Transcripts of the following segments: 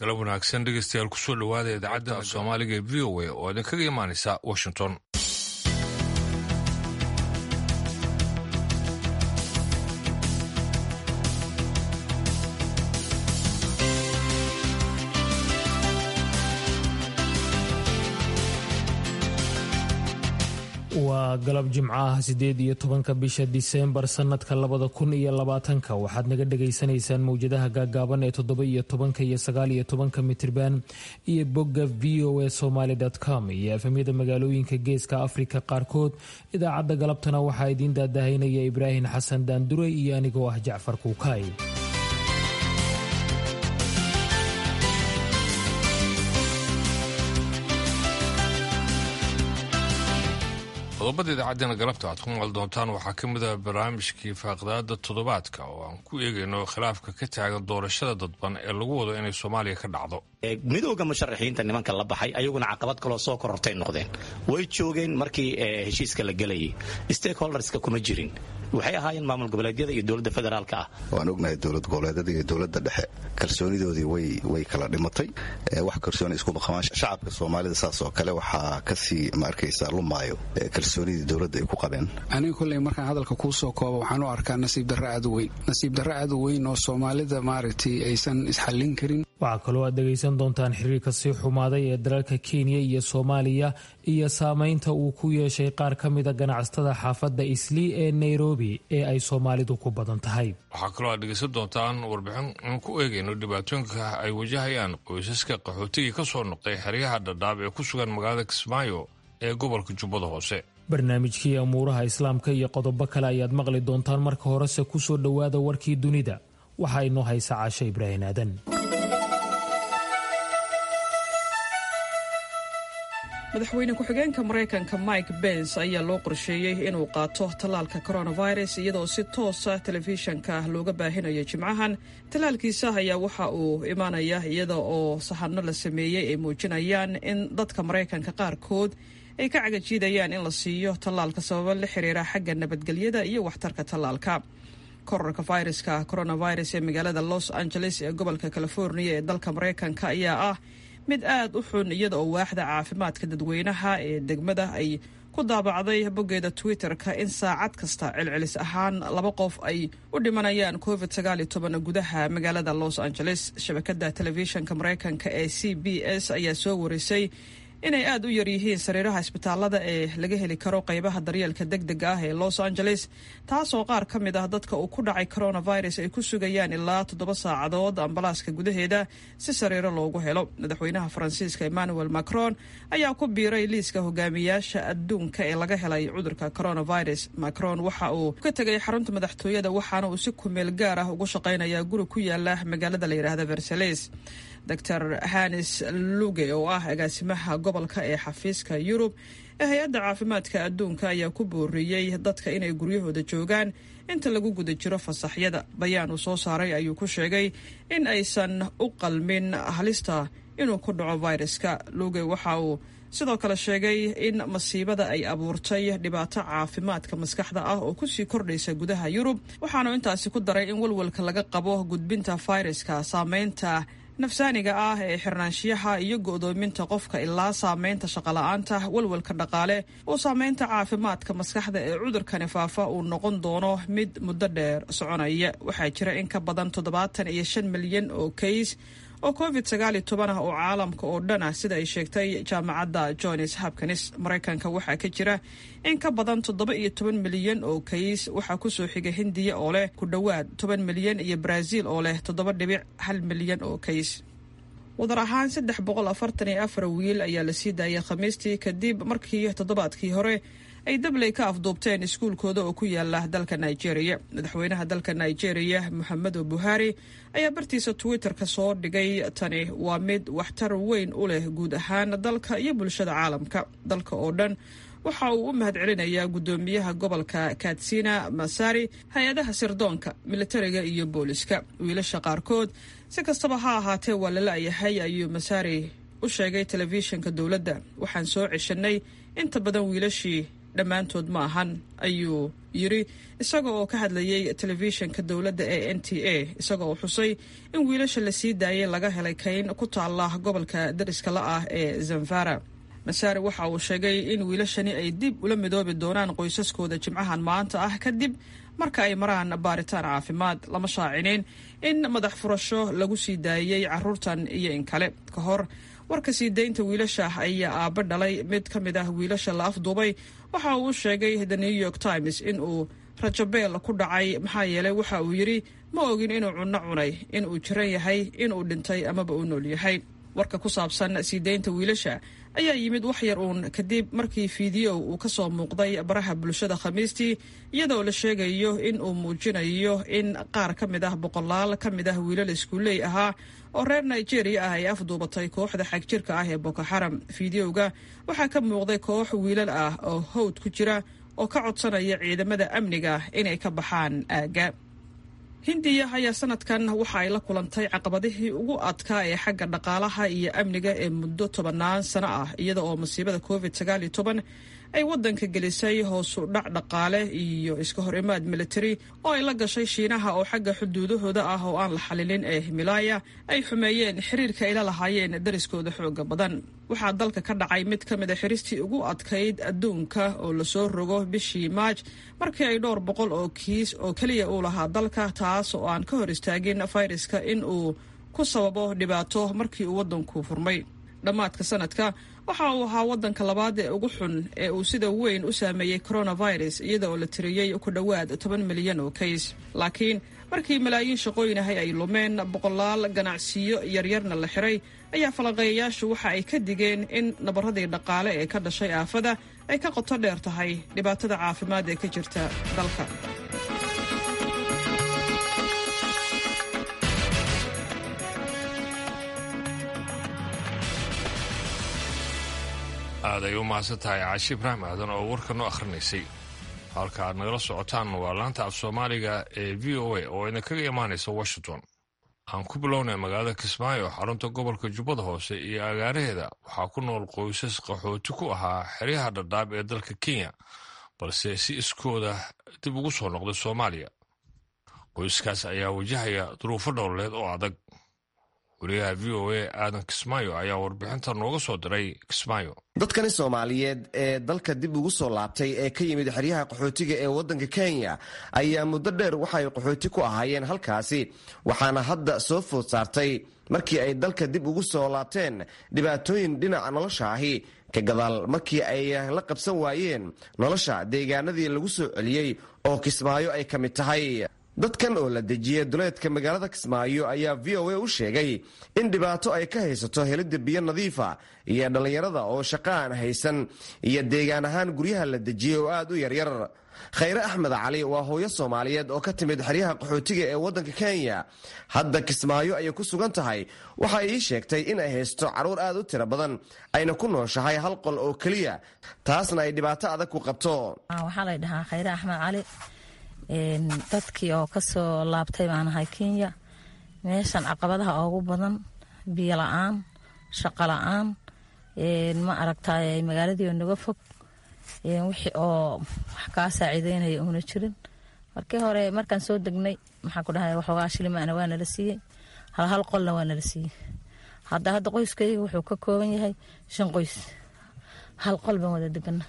galab wanaagsan dhegeystayaal kusoo dhowaada idaacadda soomaaliga ee v o a oo idinkaga imaanaysa washington waa galab jimco ah sideed iyo tobanka bisha diseembar sanadka labada kun iyo labaatanka waxaad naga dhagaysanaysaan mowjadaha gaagaaban ee toddoba iyo tobanka iyo sagaal iyo tobanka mitirban iyo bogga v o a somaly com iyo efemyada magaalooyinka geeska afrika qaarkood idaacadda galabtana waxaa idiin daadahaynaya ibraahim xasan daanduray iyo anigoo ah jacfar kuukaay qodobada idaacaddeenna galabta aad ku maqli doontaan waxaa ka mid ah barnaamijkii faaqdaada toddobaadka oo aan ku eegayno khilaafka ka taagan doorashada dadban ee lagu wado inay soomaaliya ka dhacdo midooda musharaxiinta nimanka la baxay ayaguna caqabad kaloo soo korortay noqdeen way joogeen markii heshiiska la gelayay stakeholderska kuma jirin waxay ahaayeen maamul goboleedyada iyo dowladda federaalka ah waan ognahay dowlad goboleedyada iyo dowladda dhexe kalsoonidoodii way kala dhimatay wax kalsooni iskuma qabaan shacabka soomaalida saas oo kale waxaa kasii ma arkaysa lumaayo kalsoonidii dowladda ay ku qabeen aniga kolley markaan hadalka kuu soo koobo waxaan u arkaa nasiib darro aad u weyn nasiib darro aad u weyn oo soomaalida maaragtay aysan isxallin karin waxaa kaloo aad dhegaysan doontaan xiriirka sii xumaaday ee dalalka kenya iyo soomaaliya iyo saameynta uu ku yeeshay qaar ka mida ganacsatada xaafadda islii ee nairobi ee ay soomaalidu ku badan tahay waxaa kaloo aad dhegaysan doontaan warbixin aan ku eegayno dhibaatooyinka ay wajahayaan qoysaska qaxootigii ka soo noqday xeryaha dhadhaab ee ku sugan magaalada kismaayo ee gobolka jubbada hoose barnaamijkii amuuraha islaamka iyo qodobo kale ayaad maqli doontaan marka horese kusoo dhowaada warkii dunida waxaa inoo haysa caasho ibraahim aadan madaxweyne ku-xigeenka maraykanka mike bens ayaa loo qorsheeyey inuu qaato tallaalka coronavirus iyadoo si toosa telefishanka looga baahinayo jimcahan tallaalkiisa ayaa waxa uu imaanaya iyada oo sahanno la sameeyey ay muujinayaan in dadka maraykanka qaarkood ay ka cagajiidayaan in la siiyo tallaalka sababo la xiriira xagga nabadgelyada iyo waxtarka tallaalka korarka fayraska coronavirus ee magaalada los angeles ee gobolka california ee dalka maraykanka ayaa ah mid aad u xun iyada oo waaxda caafimaadka dadweynaha ee degmada ay ku daabacday boggeeda twitter-ka in saacad kasta celcelis ahaan laba qof ay u dhimanayaan covid gudaha magaalada los angeles shabakada telefishinka maraykanka ee c b s ayaa soo warisay inay aad u yar yihiin sariiraha isbitaalada ee laga heli karo qaybaha daryeelka deg dega ah ee los angeles taasoo qaar ka mid ah dadka uu ku dhacay coronavirus ay ku sugayaan ilaa toddoba saacadood ambalaaska gudaheeda si sariiro loogu helo madaxweynaha faransiiska emmanuel macron ayaa ku biiray liiska hogaamiyaasha adduunka ee laga helay cudurka coronavirus macron waxa uu ka tegay xarunta madaxtooyada waxaana uu si kumeel gaar ah ugu shaqaynayaa guri ku yaala magaalada la yidhaahda versales dor hanis luge oo ah agaasimaha gobolka ee xafiiska yurub ee hay-adda caafimaadka adduunka ayaa ku booriyey dadka inay guryahooda joogaan inta lagu guda jiro fasaxyada bayaan uu soo saaray ayuu ku sheegay in aysan u qalmin halista inuu ku dhaco viruska luge waxa uu sidoo kale sheegay in masiibada ay abuurtay dhibaato caafimaadka maskaxda ah oo kusii kordhaysa gudaha yurub waxaanu intaasi ku daray in walwalka laga qabo gudbinta fayraska saameynta nafsaaniga ah ee xirnaanshiyaha iyo go'doominta qofka ilaa saameynta shaqola'aanta walwalka dhaqaale oo saameynta caafimaadka maskaxda ee cudurkani faafa uu noqon doono mid muddo dheer soconaya waxaa jira in ka badan toddobaatan iyo shan milyan oo kays oo covid sagaal iyo toban ah oo caalamka oo dhan ah sida ay sheegtay jaamacadda johns hopkins maraykanka waxaa ka jira in ka badan toddoba iyo toban milyan oo kays waxaa kusoo xiga hindiya oo leh ku dhowaad toban milyan iyo brazil oo leh toddoba dhibic hal milyan oo kays wadar ahaan saddex boqol afartan iyo afar wiil ayaa la sii daayay khamiistii kadib markii toddobaadkii hore ay dabley ka afduubteen iskuulkooda oo ku yaala dalka nigeria madaxweynaha dalka nigeria moxamedo buhari ayaa bartiisa twitter-ka soo dhigay tani waa mid waxtar weyn u leh guud ahaan dalka iyo bulshada caalamka dalka oo dhan waxa uu u mahadcelinayaa guddoomiyaha gobolka katsina masari hay-adaha sirdoonka militariga iyo booliska wiilasha qaarkood si kastaba ha ahaatee waa lala-yahay ayuu masari u sheegay telefishinka dowladda waxaan soo ceshanay inta badan wiilashii dhammaantood ma ahan ayuu yiri isaga oo ka hadlayay telefishinka dowladda ee n t a isaga oo xusay in wiilasha la sii daayay laga helay kayn ku taalla gobolka dariska la ah ee zamfara masaare waxa uu sheegay in wiilashani ay dib ula midoobi doonaan qoysaskooda jimcahan maanta ah kadib marka ay maraan baaritaan caafimaad lama shaacinin in madax furasho lagu sii daayey caruurtan iyo in kale ka hor warka sii daynta wiilasha ayaa aabba dhalay mid ka mid ah wiilasha la afduubay waxa uu sheegay the new york times in uu rajabeel ku dhacay maxaa yeelay waxa uu yidhi ma ogin inuu cunno cunay inuu jiran yahay inuu dhintay amaba uu nool yahay warka ku saabsan sii daynta wiilasha ayaa yimid wax yar uun kadib markii fiidiyow uu ka soo muuqday baraha bulshada khamiistii iyadoo la sheegayo in uu muujinayo in qaar ka mid ah boqolaal ka mid ah wiilal iskuuley ahaa oo reer nigeria ah ay afduubatay kooxda xagjirka ah ee boko xaram fiidiyowga waxaa ka muuqday koox wiilal ah oo hawd ku jira oo ka codsanaya ciidamada amniga inay ka baxaan aagga hindiya ayaa sanadkan waxa ay la kulantay caqabadihii ugu adkaa ee xagga dhaqaalaha iyo amniga ee muddo tobannaan sano ah iyada oo masiibada covid sagaal iyo toban ay waddanka gelisay hoosu dhac dhaqaale iyo iska hor imaad militari oo ay la gashay shiinaha oo xagga xuduudahooda ah oo aan la xalilin ee himalaaya ay xumeeyeen xiriirka ay la lahaayeen dariskooda xooga badan waxaa dalka ka dhacay mid ka mid a xiristii ugu adkayd adduunka oo lasoo rogo bishii maaj markii ay dhowr boqol oo kiis oo keliya uu lahaa dalka taas oo aan ka hor istaagin fayraska in uu ku sababo dhibaato markii uu waddanku furmay dhammaadka sanadka waxa uu ahaa waddanka labaad ee ugu xun ee uu sida weyn u saameeyey coronavirus iyada oo la tiriyey ku dhowaad toban milyan oo kays laakiin markii malaayiin shaqooyinahay ay lumeen boqolaal ganacsiyo yaryarna la xiray ayaa falanqeeyayaashu waxa ay ka digeen in nabaradii dhaqaale ee ka dhashay aafada ay ka qoto dheer tahay dhibaatada caafimaad ee ka jirta dalka aad ay u mahadsan tahay caashi ibraahim aadan oo warka noo akhrinaysay halka aad nagala socotaan waa laanta af soomaaliga ee v o a oo idinkaga imaanaysa washington aan ku bilownay magaalada kismaayo xarunta gobolka jubbada hoose iyo agaaraheeda waxaa ku nool qoysas qaxooti ku ahaa xeryaha dhadhaab ee dalka kenya balse si iskooda dib ugu soo noqday soomaaliya qoyskaas ayaa wajahaya duruufo dhowleed oo adag wariyaha v o a aadan kismaayo ayaa warbixinta nooga soo diray kismaayo dadkani soomaaliyeed ee dalka dib ugu soo laabtay ee ka yimid xeryaha qaxootiga ee waddanka kenya ayaa muddo dheer waxay qaxooti ku ahaayeen halkaasi waxaana hadda soo food saartay markii ay dalka dib ugu soo laabteen dhibaatooyin dhinaca nolosha ahi ka gadaal markii ay la qabsan waayeen nolosha deegaanadii lagu soo celiyey oo kismaayo ay ka mid tahay dadkan oo la dejiyey duleedka magaalada kismaayo ayaa v o a u sheegay in dhibaato ay ka haysato helidda biyo nadiifa iyo dhallinyarada oo shaqo aan haysan iyo deegaan ahaan guryaha la dejiyey oo aad u yaryar khayre axmed cali waa hooyo soomaaliyeed oo ka timid xeryaha qaxootiga ee waddanka kenya hadda kismaayo ayay ku sugan tahay waxa ii sheegtay in ay haysto carruur aad u tiro badan ayna ku nooshahay hal qol oo keliya taasna ay dhibaato adag ku qabto waxaa la dhahaa khayre axmed cali dadkii oo kasoo laabtay baan ahay kenya meeshan caqabadaha ugu badan biyo la-aan shaqo la-aan ma aragtay magaaladii oo naga fog wixii oo wax kaa saaciideynaya uuna jirin markii hore markaan soo degnay maxaa ku dhahay waxoogaa shilimaana waa nala siiyey hal hal qolna waa nala siiyey hadda hadda qoyskayga wuxuu ka kooban yahay shan qoys hal qol baan wada degana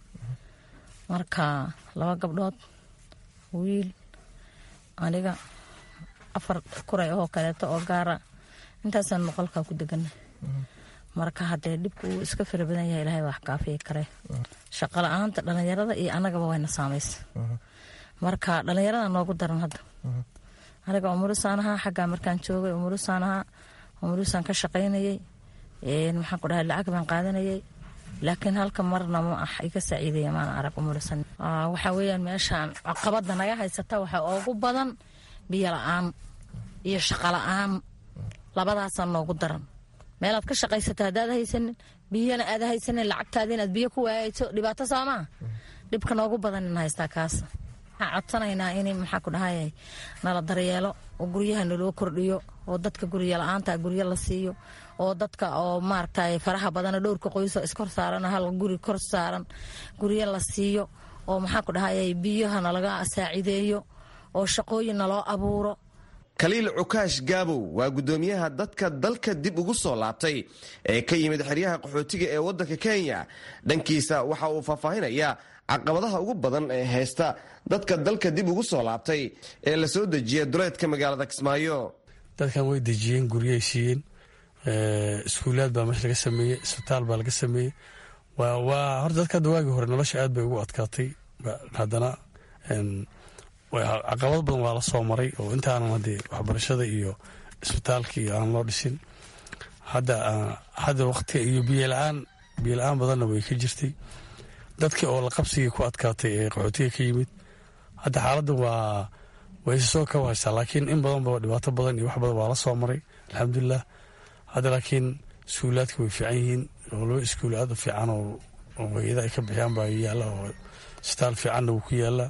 marka laba gabdhood wiil aniga afar kuray oo kaleeto oo gaara intaasaan noqolkaa ku degana marka haddee dhibku uu iska fara badan yahay ilahay wax kaafiya kare shaqo la-aanta dhallinyarada iyo annagaba wayna saamaysa marka dhallinyarada noogu daran hadda aniga umurisaan ahaa xaggaa markaan joogay umurisaan ahaa umurisaan ka shaqaynayay maxaan ku dhahay lacag baan qaadanayay laakiin halka marna ma ah iga saaciideeya maana arag umurisan waxaa weeyaan meeshaan caqabada naga haysata waxaa ugu badan biyo la-aan iyo shaqo la-aan labadaasaa noogu daran meelaad ka shaqaysato haddaad haysanin biyana aad haysanin lacagtaada inaad biyo ku waayayso dhibaato soomaa dhibka noogu badan in haystaa kaas waxaan codsanaynaa in maxaa ku dhahay nala daryeelo oo guryaha naloo kordhiyo oo dadka gurya la-aanta guryo la siiyo oo dadka oo maaragtay faraha badana dhowrka qoyso iskor saaran hal guri kor saaran guryo la siiyo oo maxaa ku dhahay biyaha nalaga saacideeyo oo shaqooyin naloo abuuro khaliil cukaash gaabow waa guddoomiyaha dadka dalka dib ugu soo laabtay ee ka yimid xeryaha qaxootiga ee waddanka kenya dhankiisa waxa uu faahfaahinayaa caqabadaha ugu badan ee haysta dadka dalka dib ugu soo laabtay ee la soo dejiya duleedka magaalada kismaayo dadkan way dejiyeen guryay siiyeen iskuulaad baa meesha laga sameeyey isbitaal baa laga sameeyey waa horta dadka hadda waagii hore nolosha aad bay ugu adkaatay haddana caqabad badan waa la soo maray oo intaanan haddee waxbarashada iyo isbitaalka iyo aan loo dhisin hadda hadda waqtiga iyo biyola-aan biyola-aan badanna way ka jirtay dadkii oo la qabsigii ku adkaatay ee qaxootiga ka yimid hadda xaaladda waa wayse soo ka wahaysaa laakiin in badanba dhibaato badan iyo wax badan waa la soo maray alxamdulilah hadda laakiin iskuulaadka way fiican yihiin oo laba iskuul aad u fiican oo hay-ada ay ka bixiyaan baa yaalla oo isbitaal fiicanna wuu ku yaallaa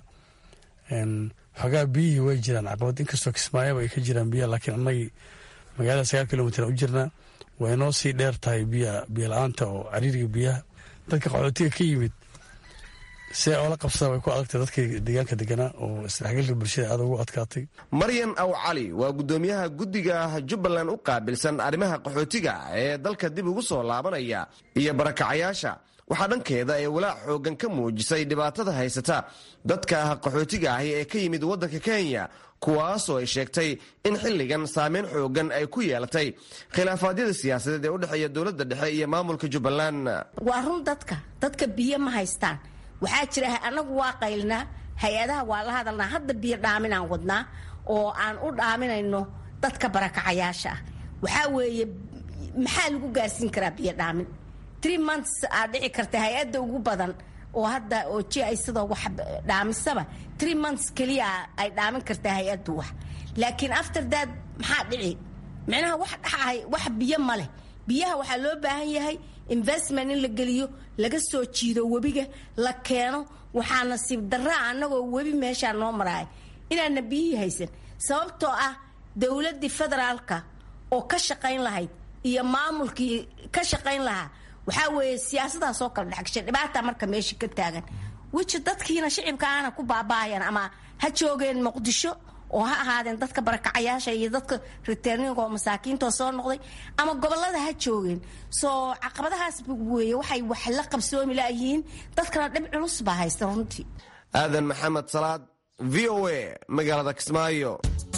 xoogaa biyihii way jiraan caqabad inkastoo kismaayaba ay ka jiraan biyaha laakiin annagii magaalada sagaal kilomitr u jirnaa way noo sii dheer tahay biyo la-aanta oo cariiriga biyaha dadka qaxootiga ka yimid si ay oola qabsadaan way ku adagtay dadkii deegaanka deganaa oo isdhexgalka bulshada aad ugu adkaatay maryan aw cali waa guddoomiyaha guddiga jubbaland u qaabilsan arrimaha qaxootiga ee dalka dib ugu soo laabanaya iyo barakacayaasha waxaa dhankeeda ee walaac xoogan ka muujisay dhibaatada haysata dadka qaxootiga ahi ee ka yimid waddanka kenya kuwaasoo ay sheegtay in xilligan saameyn xoogan ay ku yeelatay khilaafaadyada siyaasadeed ee u dhexeeya dowladda dhexe iyo maamulka jubbaland waa run dadka dadka biyo ma haystaan waxaa jira anagu waa qaylnaa hay-adaha waa la hadalnaa hadda biyo dhaaminaan wadnaa oo aan u dhaaminayno dadka barakacayaasha ah waxaa weeye maxaa lagu gaarsiin karaa biyo dhaamin tree months aad dhici karta hay-adda ugu badan oo hadda oo ji ay sidoo wax dhaamisaba tree months keliya ay dhaamin kartaa hay-addu wax laakiin after that maxaa dhici micnaha wax dhaxahay wax biyo ma leh biyaha waxaa loo baahan yahay investment in la geliyo laga soo jiido webiga la keeno waxaa nasiib daraa annagoo webi meeshaa noo maraaya inaana biyihii haysan sababtoo ah dowladdii federaalka oo ka shaqayn lahayd iyo maamulkii ka shaqayn lahaa waxaa weeye siyaasadaas oo kala dhexgashay dhibaata marka meesha ka taagan wiji dadkiina shicibka aana ku baaba'ayan ama ha joogeen muqdisho oo ha ahaadeen dadka barakacayaasha iyo dadka riterninga oo masaakiintoo soo noqday ama gobolada ha joogeen soo caqabadahaas weeye waxay wax la qabsoomi layihiin dadkana dhib culus baa haysta runtii aadan maxamed salaad v o a magaalada kismaayo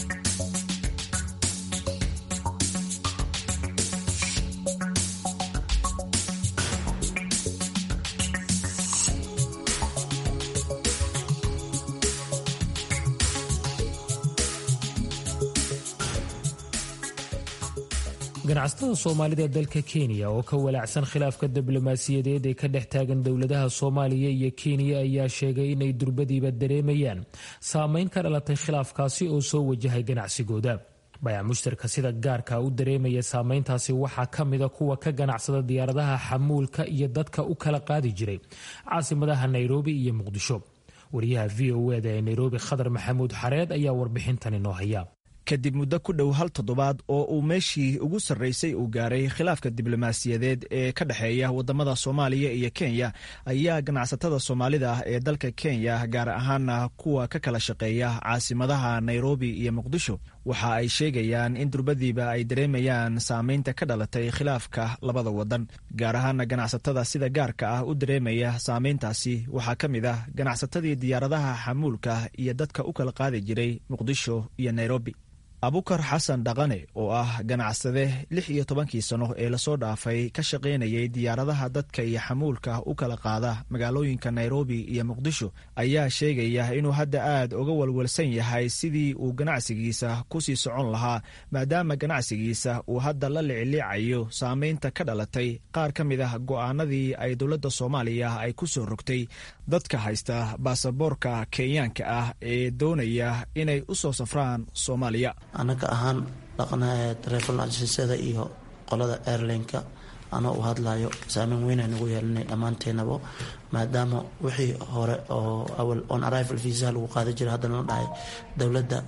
ganacsatada soomaalida ee dalka kenya oo ka walaacsan khilaafka diblomaasiyadeed ee ka dhex taagan dowladaha soomaaliya iyo kenya ayaa sheegay inay durbadiiba dareemayaan saameyn ka dhalatay khilaafkaasi oo soo wajahay ganacsigooda bayac mushtarka sida gaarka u dareemaya saameyntaasi waxaa ka mida kuwa ka ganacsada diyaaradaha xamuulka iyo dadka u kala qaadi jiray caasimadaha nairobi iyo muqdisho wariyaha v o eda ee nairobi khadar maxamuud xareed ayaa warbixintan inoo haya kadib muddo ku dhow hal toddobaad oo uu meeshii ugu sarraysay uu gaaray khilaafka diblomaasiyadeed ee ka dhexeeya waddamada soomaaliya iyo kenya ayaa ganacsatada soomaalida ah ee dalka kenya gaar ahaana kuwa ka kala shaqeeya caasimadaha nairobi iyo muqdisho waxa ay sheegayaan in durbadiiba ay dareemayaan saameynta ka dhalatay khilaafka labada waddan gaar ahaana ganacsatada sida gaarka ah u dareemaya saameyntaasi waxaa ka mid ah ganacsatadii diyaaradaha xamuulka iyo dadka u kala qaadi jiray muqdisho iyo nairobi abukar xasan dhaqane oo ah ganacsade lix iyo tobankii sano ee lasoo dhaafay ka shaqaynayay diyaaradaha dadka iyo xamuulka u kala qaada magaalooyinka nairobi iyo muqdisho ayaa sheegaya inuu hadda aad uga walwalsan yahay sidii uu ganacsigiisa ku sii socon lahaa maadaama ganacsigiisa uu hadda la liciliicayo saameynta ka dhalatay qaar ka mid ah go'aanadii ay dowladda soomaaliya ay ku soo rogtay dadka haysta baasaboorka kenyaanka ah ee doonaya inay u soo safraan soomaaliya annaga ahaan dhaqanaha taleefon ajisada iyo qolada airlineka anoo u hadlayo saameyn weynaa nagu yeelanay dhammaanteenabo maadaama wixii hore oo awal on arrival visa lagu qaada jira haddana la dhahay dowladda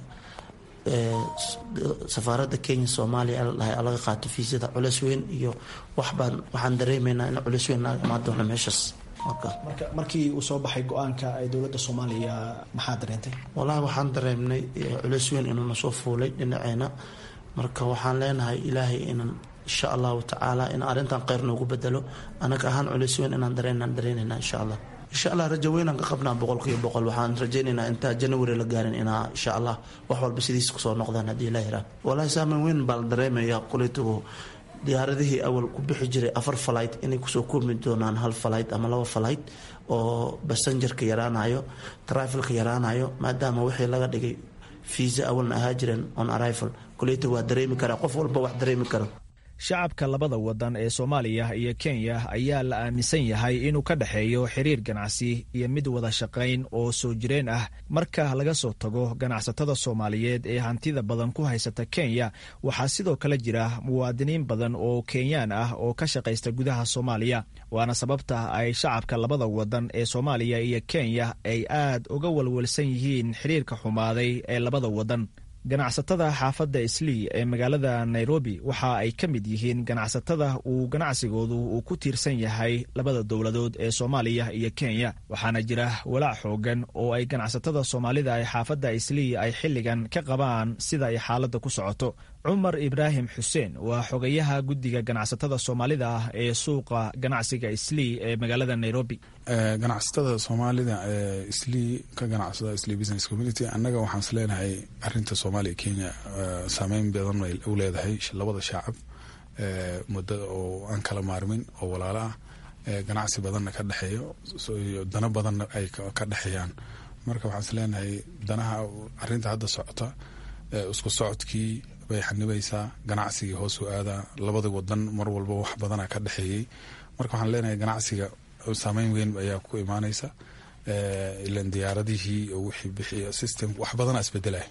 safaaradda kenya soomaaliya la dhahay laga qaato fiisada culeys weyn iyo waxbaan waxaan dareemaynaa in culeys weyn naga imaan doono meeshaas markii uu soo baxay go-aanka ay dowladda soomaaliya maxaa dareentay walahi waxaan dareemnay culeys weyn inuuna soo fuulay dhinaceena marka waxaan leenahay ilaahay inan insha allahu tacaala in arrintan kheyr noogu bedelo anaga ahaan culeys weyn inaan dareenaan dareynayna insha allah insha allah rajo weynaan ka qabnaa boqolkiiba boqol waxaan rajaynaynaa intaa january la gaarin inaa insha allah wax walba sidiis kusoo noqdaan haddii ilaah iraa walahi saameyn weyn baa la dareemaya kuleytugu diyaaradihii awal ku bixi jiray afar falight inay kusoo kulmi doonaan hal falight ama laba falight oo basanjarka yaraanayo trifalka yaraanayo maadaama wixii laga dhigay fiisa awalna ahaa jireen on arrival kuleyta waa dareemi karaa qof walba wax dareemi karo shacabka labada wadan ee soomaaliya iyo kenya ayaa la aaminsan yahay inuu ka dhexeeyo xiriir ganacsi iyo mid wada shaqayn oo soo jireen ah marka laga soo tago ganacsatada soomaaliyeed ee hantida badan ku haysata kenya waxaa sidoo kale jira muwaadiniin badan oo kenyaan ah oo ka shaqaysta gudaha soomaaliya waana sababta ay shacabka labada wadan ee soomaaliya iyo kenya ay aad uga walwalsan yihiin xiriirka xumaaday ee labada wadan ganacsatada xaafadda islii ee magaalada nairobi waxa ay ka mid yihiin ganacsatada uu ganacsigoodu uu ku tiirsan yahay labada dowladood ee soomaaliya iyo kenya waxaana jira walaac xoogan oo ay ganacsatada soomaalida ee xaafadda islii ay xilligan ka qabaan sida ay xaaladda ku socoto cumar ibraahim xuseen waa xogayaha guddiga ganacsatada soomaalida ah ee suuqa ganacsiga islii ee magaalada nairobi ganacsatada soomaalida ee islii ka ganacsada islii business community annaga waxaan is leenahay arinta soomaaliya kenya saameyn badan ay u leedahay labada shaacab muddo oo aan kala maarmin oo walaalo ah ganacsi badanna ka dhexeeyo dana badanna ay ka dhexeeyaan marka waxaan is leenahay danaha arinta hadda socota isku socodkii bay xanibaysaa ganacsigii hoos u aadaa labada wadan mar walba wax badana ka dhexeeyey marka waxaan leenahay ganacsiga saameyn weyn ayaa ku imaanaysa ilan diyaaradihii wixii bixiya system wax badana isbedelay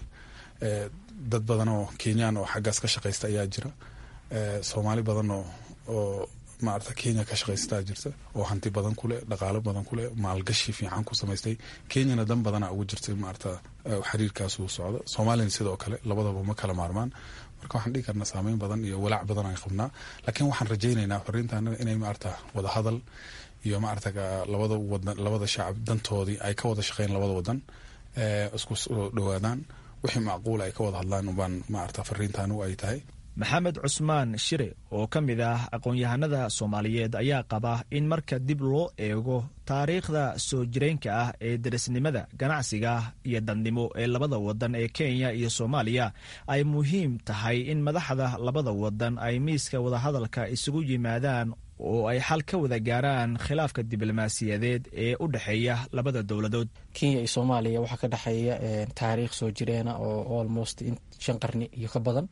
dad badan oo kenyaan oo xaggaas ka shaqaysta ayaa jira soomaali badan oo oo maarata kenya ka shaqaystaa jirta oo hanti badan kuleh dhaqaalo badan kuleh maalgashi fiican ku samaystay kenyana dan badana ugu jirtay maarata xiriirkaas uu socdo soomaaliyana sidoo kale labadaba ma kala maarmaan marka waxaan dhigi karnaa saameyn badan iyo walaac badan aan qabnaa laakiin waxaan rajaynaynaa fariintaana inay maarata wada hadal iyo maarata labada wadan labada shacab dantoodii ay ka wada shaqeyn labada wadan isku soo dhowaadaan wixii macquul ay ka wada hadlaan ubaan maarata fariintaanu ay tahay maxamed cusmaan shire oo ka mid ah aqoon-yahanada soomaaliyeed ayaa qaba in marka dib loo eego taariikhda soo jireenka ah ee darisnimada ganacsiga iyo dadnimo ee labada wadan ee kenya iyo soomaaliya ay muhiim tahay in madaxda labada wadan ay miiska wadahadalka isugu yimaadaan oo ay xal ka wada gaaraan khilaafka diblomaasiyadeed ee u dhexeeya labada dowladood kenya iyo soomaaliya waxaa ka dhexeeya taariikh soo jireena oo almost shan qarni iyo ka badan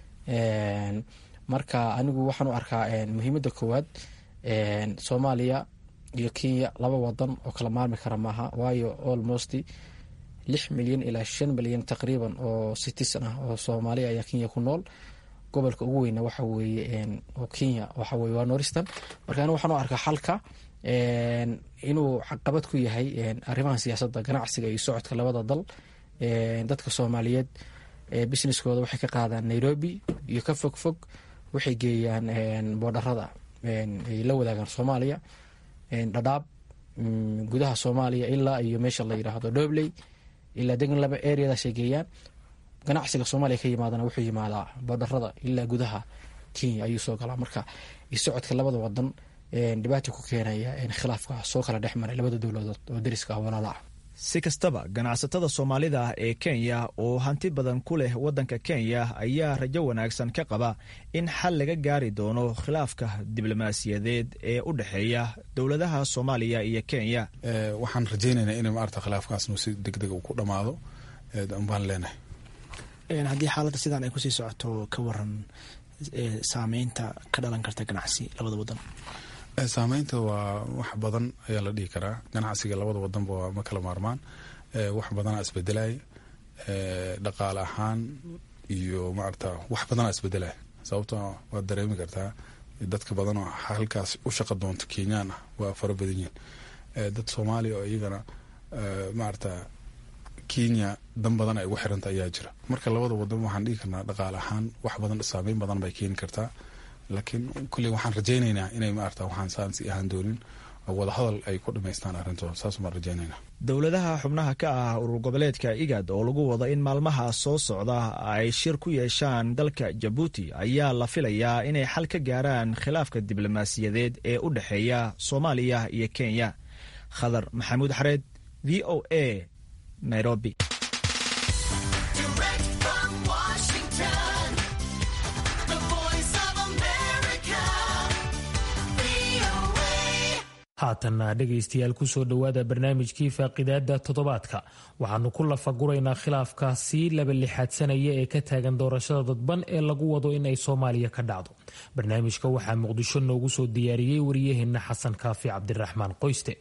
marka anigu waxaan u arkaa muhiimada koowaad soomaaliya iyo kenya laba wadan oo kala maarmi kara maaha waayo almost lix milyan ilaa shan milyan taqriiban oo citizen ah oo soomaaliya ayaa kenya ku nool gobolka ugu weyna waxa weeye oo kenya waxa weye waa noristan marka anigu waxaan u arkaa xalka inuu caqabad ku yahay arrimaha siyaasadda ganacsiga iyo socodka labada dal dadka soomaaliyeed businesskooda waxay ka qaadaan nairobi iyo ka fog fog waxay geeyaan boodharada ay la wadaagaan soomaaliya dhadhaab gudaha soomaaliya ilaa iyo meesha la yidhaahdo dobley ilaa degan laba areadaasay geeyaan ganacsiga soomaaliya ka yimaadana wuxuu yimaadaa boodharada ilaa gudaha kenya ayuu soo galaa marka socodka labada wadan dhibaata ku keenaya khilaafka soo kala dhex maray labada dowladood oo dariska ah walaala ah si kastaba ganacsatada soomaalida ee kenya oo hanti badan ku leh waddanka kenya ayaa rajo wanaagsan ka qaba in xal laga gaari doono khilaafka diblomaasiyadeed ee u dhexeeya dowladaha soomaaliya iyo kenya waxaan rajaynaynaa in maarata khilaafkaasnu si deg deg ku dhammaado baan leenahay haddii xaaladda sidaan ay kusii socoto ka waran saameynta ka dhalan karta ganacsi labada wadan saameynta waa wax badan ayaa la dhihi karaa ganacsiga labada wadanba waa ma kala maarmaan wax badanaa isbedelaya dhaqaale ahaan iyo maarata wax badanaa isbedelaya sababto waad dareemi kartaa dadka badan oo halkaas u shaqa doonta kenyaan ah waa fara badan yihiin dad soomaaliya oo iyagana maarata kenya dan badan ay ugu xiranta ayaa jira marka labada wadan waxaan dhigi karnaa dhaqaale ahaan wax badan saameyn badan bay keeni kartaa laakiin kulley waxaan rajaynaynaa inay maarata waxaan saansi ahaan doonin oo wadahadal ay ku dhamaystaan arrintooda saas baan rajaynaynaa dowladaha xubnaha ka ah urur goboleedka igad oo lagu wado in maalmaha soo socda ay shir ku yeeshaan dalka jabuuti ayaa la filayaa inay xal ka gaaraan khilaafka diblomaasiyadeed ee u dhexeeya soomaaliya iyo kenya khadar maxamuud xareed v o a nairobi haatanna dhegaystayaal kusoo dhowaada barnaamijkii faaqidaada toddobaadka waxaanu ku lafaguraynaa khilaafka sii laba lixaadsanaya ee ka taagan doorashada dadban ee lagu wado in ay soomaaliya ka dhacdo barnaamijka waxaa muqdisho noogu soo diyaariyey wariyaheenna xasan kaafi cabdiraxmaan qoyste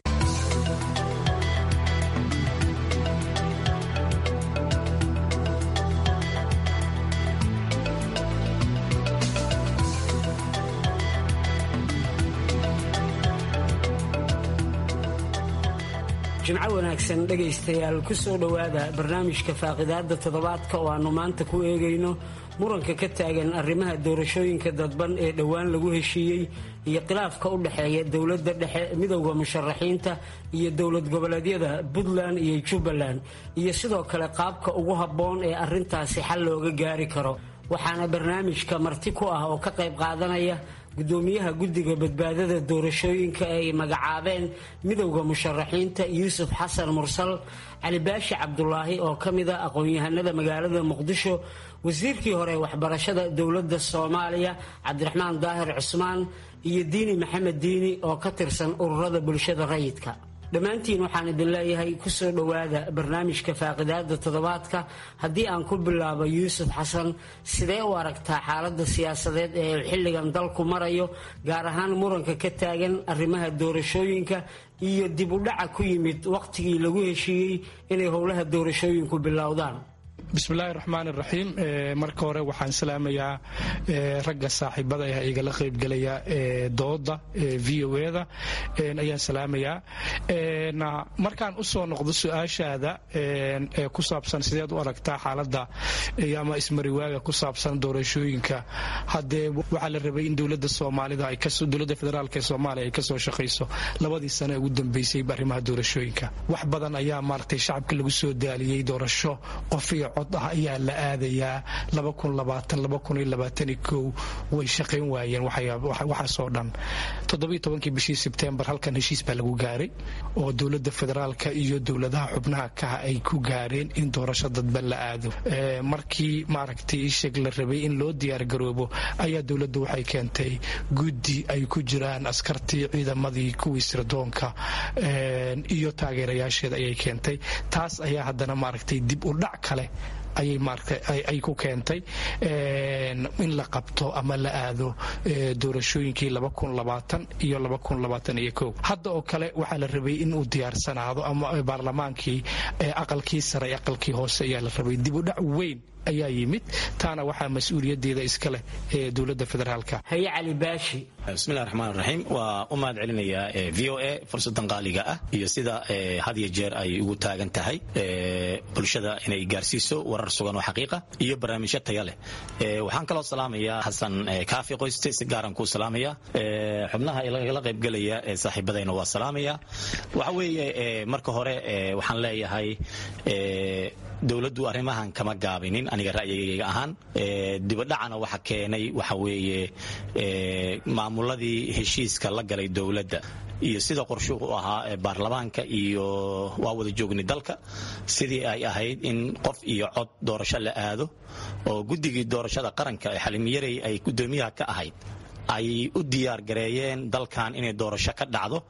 jimco wanaagsan dhegaystayaal ku soo dhowaada barnaamijka faaqidaada toddobaadka oo aannu maanta ku eegayno muranka ka taagan arrimaha doorashooyinka dadban ee dhowaan lagu heshiiyey iyo khilaafka u dhexeeya dowladda dhexe midowda musharaxiinta iyo dowlad goboleedyada puntland iyo jubbaland iyo sidoo kale qaabka ugu habboon ee arrintaasi xal looga gaari karo waxaana barnaamijka marti ku ah oo ka qayb qaadanaya gudoomiyaha guddiga badbaadada doorashooyinka ee ay magacaabeen midowda musharaxiinta yuusuf xasan mursal cali baashi cabdulaahi oo ka mid a aqoon-yahanada magaalada muqdisho wasiirkii hore waxbarashada dowladda soomaaliya cabdiraxmaan daahir cusmaan iyo diini maxamed diini oo ka tirsan ururada bulshada rayidka dhammaantiin waxaan idin leeyahay kusoo dhowaada barnaamijka faaqidaada toddobaadka haddii aan ku bilaabo yuusuf xasan sidee u aragtaa xaaladda siyaasadeed ee xilligan dalku marayo gaar ahaan muranka ka taagan arrimaha doorashooyinka iyo dib u dhaca ku yimid wakhtigii lagu heshiiyey inay howlaha doorashooyinku bilowdaan bismillaahi raxmaan iraxiim marka hore waxaan salaamayaa ragga saaxiibada ah igala qaybgelaya dooda v o eda ayaan salaamayaa markaan usoo noqdo su-aashaada ee ku saabsan sideed u aragtaa xaaladda ama ismariwaaga ku saabsan doorashooyinka haddee waxaa la rabay in dowlada soomaalida dowlada federaalk ee soomaaliya ay kasoo shaqayso labadii sane ugu dambeysay arrimaha doorashooyinka wax badan ayaa maaragtay shacabka lagu soo daaliyey doorasho qof iyo cod ah ayaa la aadayaa way shaqayn waayeen waxaasoo dhan todobayotobankii bishii sebtembar halkan heshiis baa lagu gaaray oo dowlada federaalka iyo dowladaha xubnaha kaha ay ku gaareen in doorasho dadban la aado markii maaragtay isheg la rabay in loo diyaargaroobo ayaa dowladda waxay keentay guddi ay ku jiraan askartii ciidamadii kuwii sirdoonka iyo taageerayaasheeda ayay keentay taas ayaa haddana maaragtay dib u dhac kale ayay maaragtay ay ku keentay in la qabto ama la aado doorashooyinkii iyo hadda oo kale waxaa la rabay in uu diyaarsanaado ama baarlamaankii aqalkii sare aqalkii hoose ayaa la rabay dib u dhac weyn ayaa yimid taana waxaa mas-uuliyadeeda iska leh ee dowlada federaalka haye cali baashi bismillahi raxmaan raxiim waa u mahad celinayaa v o a fursadan qaaliga ah iyo sida had iyo jeer ay ugu taagan tahay bulshada inay gaarsiiso warar sugan oo xaqiiqa iyo barnaamijyo taya leh waxaan kaloo salaamayaa xasan kaafi qoyste si gaaran kuu salaamaya xubnaha igala qaybgelaya ee saaxiibadayna waa salaamaya waxa weeye marka hore waxaan leeyahay dowladdu arrimahan kama gaabinin aniga ra'yigayga ahaan dibadhacana waxa keenay waxa weeye maamuladii heshiiska la galay dowladda iyo sida qorshuhu u ahaa baarlamaanka iyo waa wada joogni dalka sidii ay ahayd in qof iyo cod doorasho la aado oo guddigii doorashada qaranka ee xalimiyarey ay gudoomiyaha ka ahayd ay u diyaar gareeyeen dalkan inay doorasho ka dhacdo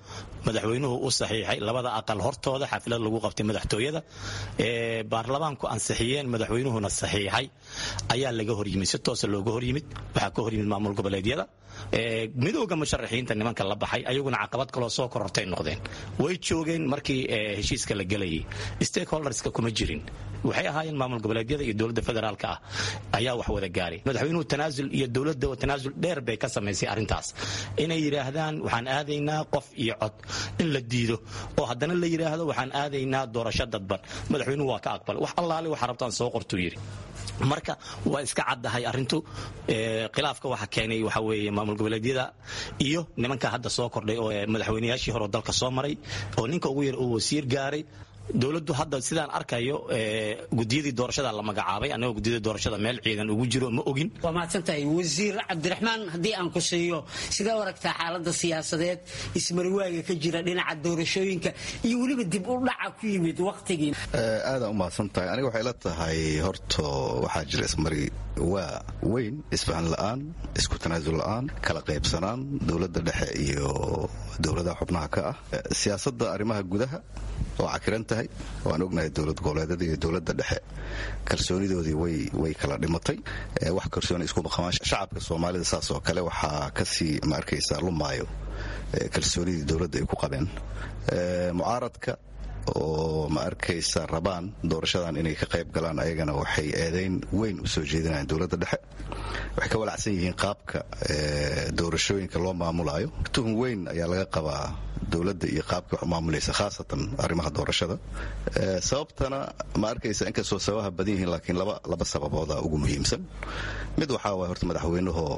madaxweynuhu u saxiixay labada aqal hortooda xaflad lagu qabtay madaxtooyada baarlamaanku ansixiyeen madaxweynuhuna saxiixay ayaa laga horyimid si toosa looga horyimid waxaa ka horyimid maamul goboleedyada midooda musharaxiinta nimanka la baxay ayaguna caqabad kaloo soo korortay noqdeen way joogeen markii heshiiska la gelayay stakeholderska kuma jirin waxay ahaayeen maamul goboleedyada iyo dowladda federaalka ah ayaa wax wada gaaray madaxweynuhu tanaasul iyo dowladda tanaasul dheer bay ka samaysay arrintaas inay yidhaahdaan waxaan aadaynaa qof iyo cod in la diido oo haddana la yidhaahdo waxaan aadaynaa doorasho dadban madaxweynuhu waa ka aqbalay wax allaale waxa rabtaan soo qortuu yidhi marka waa iska caddahay arintu khilaafka waxa keenay waxa weeye maamul goboleedyada iyo nimanka hadda soo kordhay oo madaxweynayaashii hore dalka soo maray oo ninka ugu yar uu wasiir gaaray dowladdu hadda sidaan arkayo gudiyadii doorashada la magacaabay annagoo gudiyadii doorashada meel ciidan ugu jiro ma ogin waa mahadsantahay wasiir cabdiraxmaan haddii aan ku siiyo sidee u aragtaa xaaladda siyaasadeed ismariwaaga ka jira dhinaca doorashooyinka iyo weliba dib u dhaca ku yimid wakhtigii aadaan u mahadsan tahay aniga waxay la tahay horto waxaa jira ismari waa weyn isfahan la'aan isku tanaasul la'aan kala qaybsanaan dowladda dhexe iyo dowladaha xubnaha ka ah siyaasadda arrimaha gudaha oo cakiran tahay waan ognahay dowlad goboleedyada iyo dowladda dhexe kalsoonidoodii way kala dhimatay wax kalsooni isku maqamaan shacabka soomaalida saas oo kale waxaa kasii ma arkaysaa lumaayo kalsoonidii dowladda ay ku qabeen mucaaradka oo ma arkaysa rabaan doorashadan inay ka qayb galaan ayagana waxay eedayn weyn u soo jeedinayaan dowladda dhexe waxay ka walacsan yihiin qaabka doorashooyinka loo maamulayo tuhun weyn ayaa laga qabaa dowladda iyo qaabka wax u maamulaysa khaasatan arrimaha doorashada sababtana ma arkaysa inkastoo sababaha badan yihiin laakiin laba sababooda ugu muhiimsan mid waxaa waay horta madaxweynahoo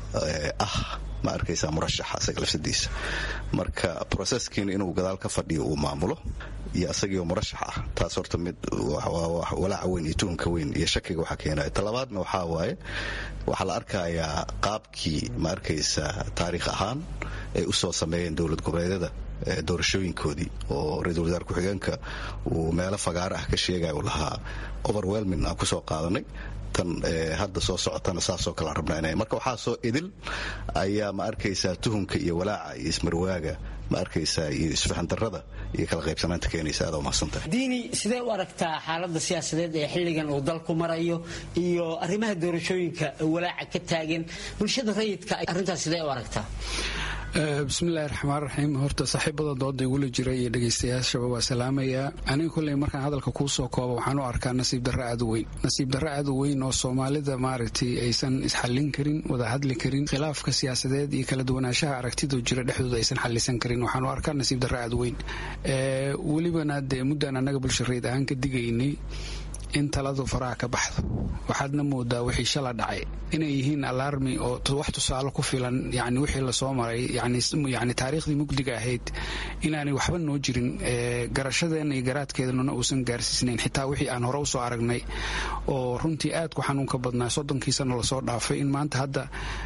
ah ma arkaysa murashaxa isaga lafsadiisa marka broseskiina inuu gadaal ka fadhiyo uu maamulo iyo asagiioo murashax ah taas horta mid walaaca weyn iyo tuhunka weyn iyo shakiga waxaa keenaya talabaadna waxaa waaye waxaa la arkayaa qaabkii ma arkaysa taariikh ahaan ay u soo sameeyeen dowlad goboleedyada doorashooyinkoodii oo ra-iisul wasaar ku-xigeenka uu meelo fagaaro ah ka sheegaya uu lahaa overwhelming aan kusoo qaadanay tan hadda soo socotana saasoo kale aan rabnaa inay marka waxaa soo idil ayaa ma arkaysaa tuhunka iyo walaaca iyo ismarwaaga ma arkaysaa iyo isfahandarrada iyo kala qaybsanaanta keenaysa aad umahadsantahay diini sidee u aragtaa xaaladda siyaasadeed ee xilligan uu dalku marayo iyo arrimaha doorashooyinka walaaca ka taagan bulshada rayidka arrintaas sidee u aragtaa bismillahi raxmaan raxiim horta saaxiibada dooda igula jira iyo dhegaystayaashaba waa salaamayaa aniga kolley markaan hadalka kuu soo koobo waxaan u arkaa nasiib darro aad u weyn nasiib darro aad u weyn oo soomaalida maaragtay aysan isxallin karin wada hadli karin khilaafka siyaasadeed iyo kala duwanaanshaha aragtidoo jira dhexdooda aysan xallisan karin waxaan u arkaa nasiib darro aad u weyn welibana dee muddaan annaga bulshareed ahaan ka digaynay in taladu faraha ka baxdo waxaadna moodaa wixii shala dhacay inay yihiin alarmi oo wax tusaale ku filan yani wixii lasoo maray yani taariikhdii mugdiga ahayd inaanay waxba noo jirin garashadeenna iyo garaadkeednuna uusan gaarsiisnayn xitaa wixii aan hore usoo aragnay oo runtii aad ku xanuunka badnaa soddonkii sano lasoo dhaafay in maanta hadda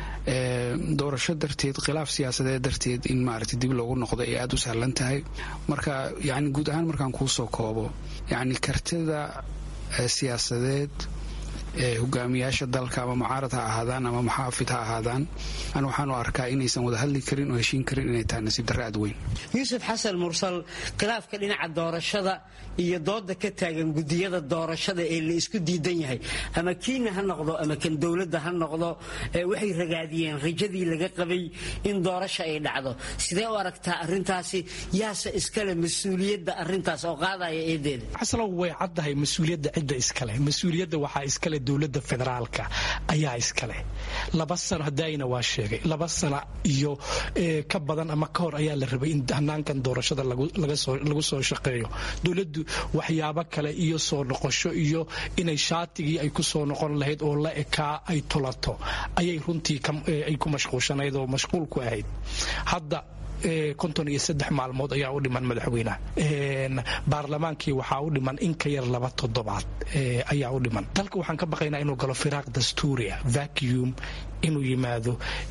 doorasho darteed khilaaf siyaasadeed darteed in maaragtay dib loogu noqdo ay aada u sahlan tahay marka yani guud ahaan markaan kuu soo koobo yani kartida siyaasadeed ee hogaamiyaasha dalka ama mucaarad ha ahaadaan ama muxaafid ha ahaadaan an waxaan u arkaa inaysan wada hadli karin oo heshiin karin inay tahay nasiib darre aad weyn yuusuf xasan mursal khilaafka dhinaca doorashada iyo dooda ka taagan gudiyada doorashada ee la isku diidan yahay ama kiina ha noqdo ama kan dowladda ha noqdo waxay ragaadiyeen rajadii laga qabay in doorasha ay dhacdo sidee u aragtaa arintaasi yaase iskale mas-uuliyadda arintaas oo qaadaya eedeeda aslow way caddahay mas-uuliyadda cidda iskale mas-uuliyadda waxaa iskale dowladda federaalka ayaa iskale laba sano hadayna waa sheegay laba sano iyo ka badan ama ka hor ayaa la rabay in hanaankan doorashada lagu soo shaqeeyo dowladdu waxyaabo kale iyo soo noqosho iyo inay shaatigii ay ku soo noqon lahayd oo la ekaa ay tulato ayay runtii ay ku mashquulshanayd oo mashquul ku ahayd hadda konton iyo saddex maalmood ayaa u dhiman madaxweynaha baarlamaankii waxaa u dhiman in ka yar laba toddobaad ayaa u dhiman dalka waxaan ka baqaynaa inuu galo firaaq dastuuria vacuum inuu yimaado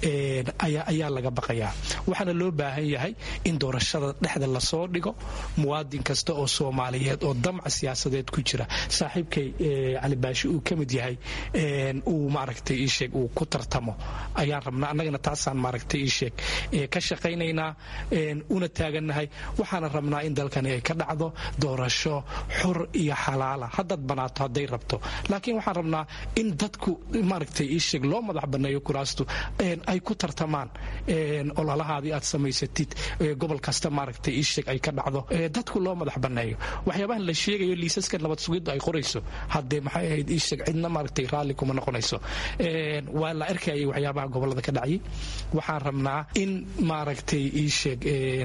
ayaa laga baqayaa waxaana loo baahan yahay in doorashada dhexda lasoo dhigo muwaadin kasta oo soomaaliyeed oo damca siyaasadeed ku jira saaxiibkay cali baashi uu ka mid yahay uu maaragtay iisheeg uu ku tartamo ayaan rabnaa annagana taasaan maaragtay iisheeg ka shaqaynaynaa una taagannahay waxaana rabnaa in dalkani ay ka dhacdo doorasho xur iyo xalaala haddaad banaato hadday rabto laakiin waxaan rabnaa in dadku maaragtay iisheeg loo madax banneeyo kuraastu ay ku tartamaan ololahaadii aad samaysatid gobol kasta maaragtay iisheeg ay ka dhacdo dadku loo madax banneeyo waxyaabahan la sheegayo liisaska nabad sugiddu ay qorayso haddee maxay ahayd iisheeg cidna maaragtay raalli kuma noqonayso waa la arkayay waxyaabaha gobolada ka dhacayay waxaan rabnaa in maaragtay iisheeg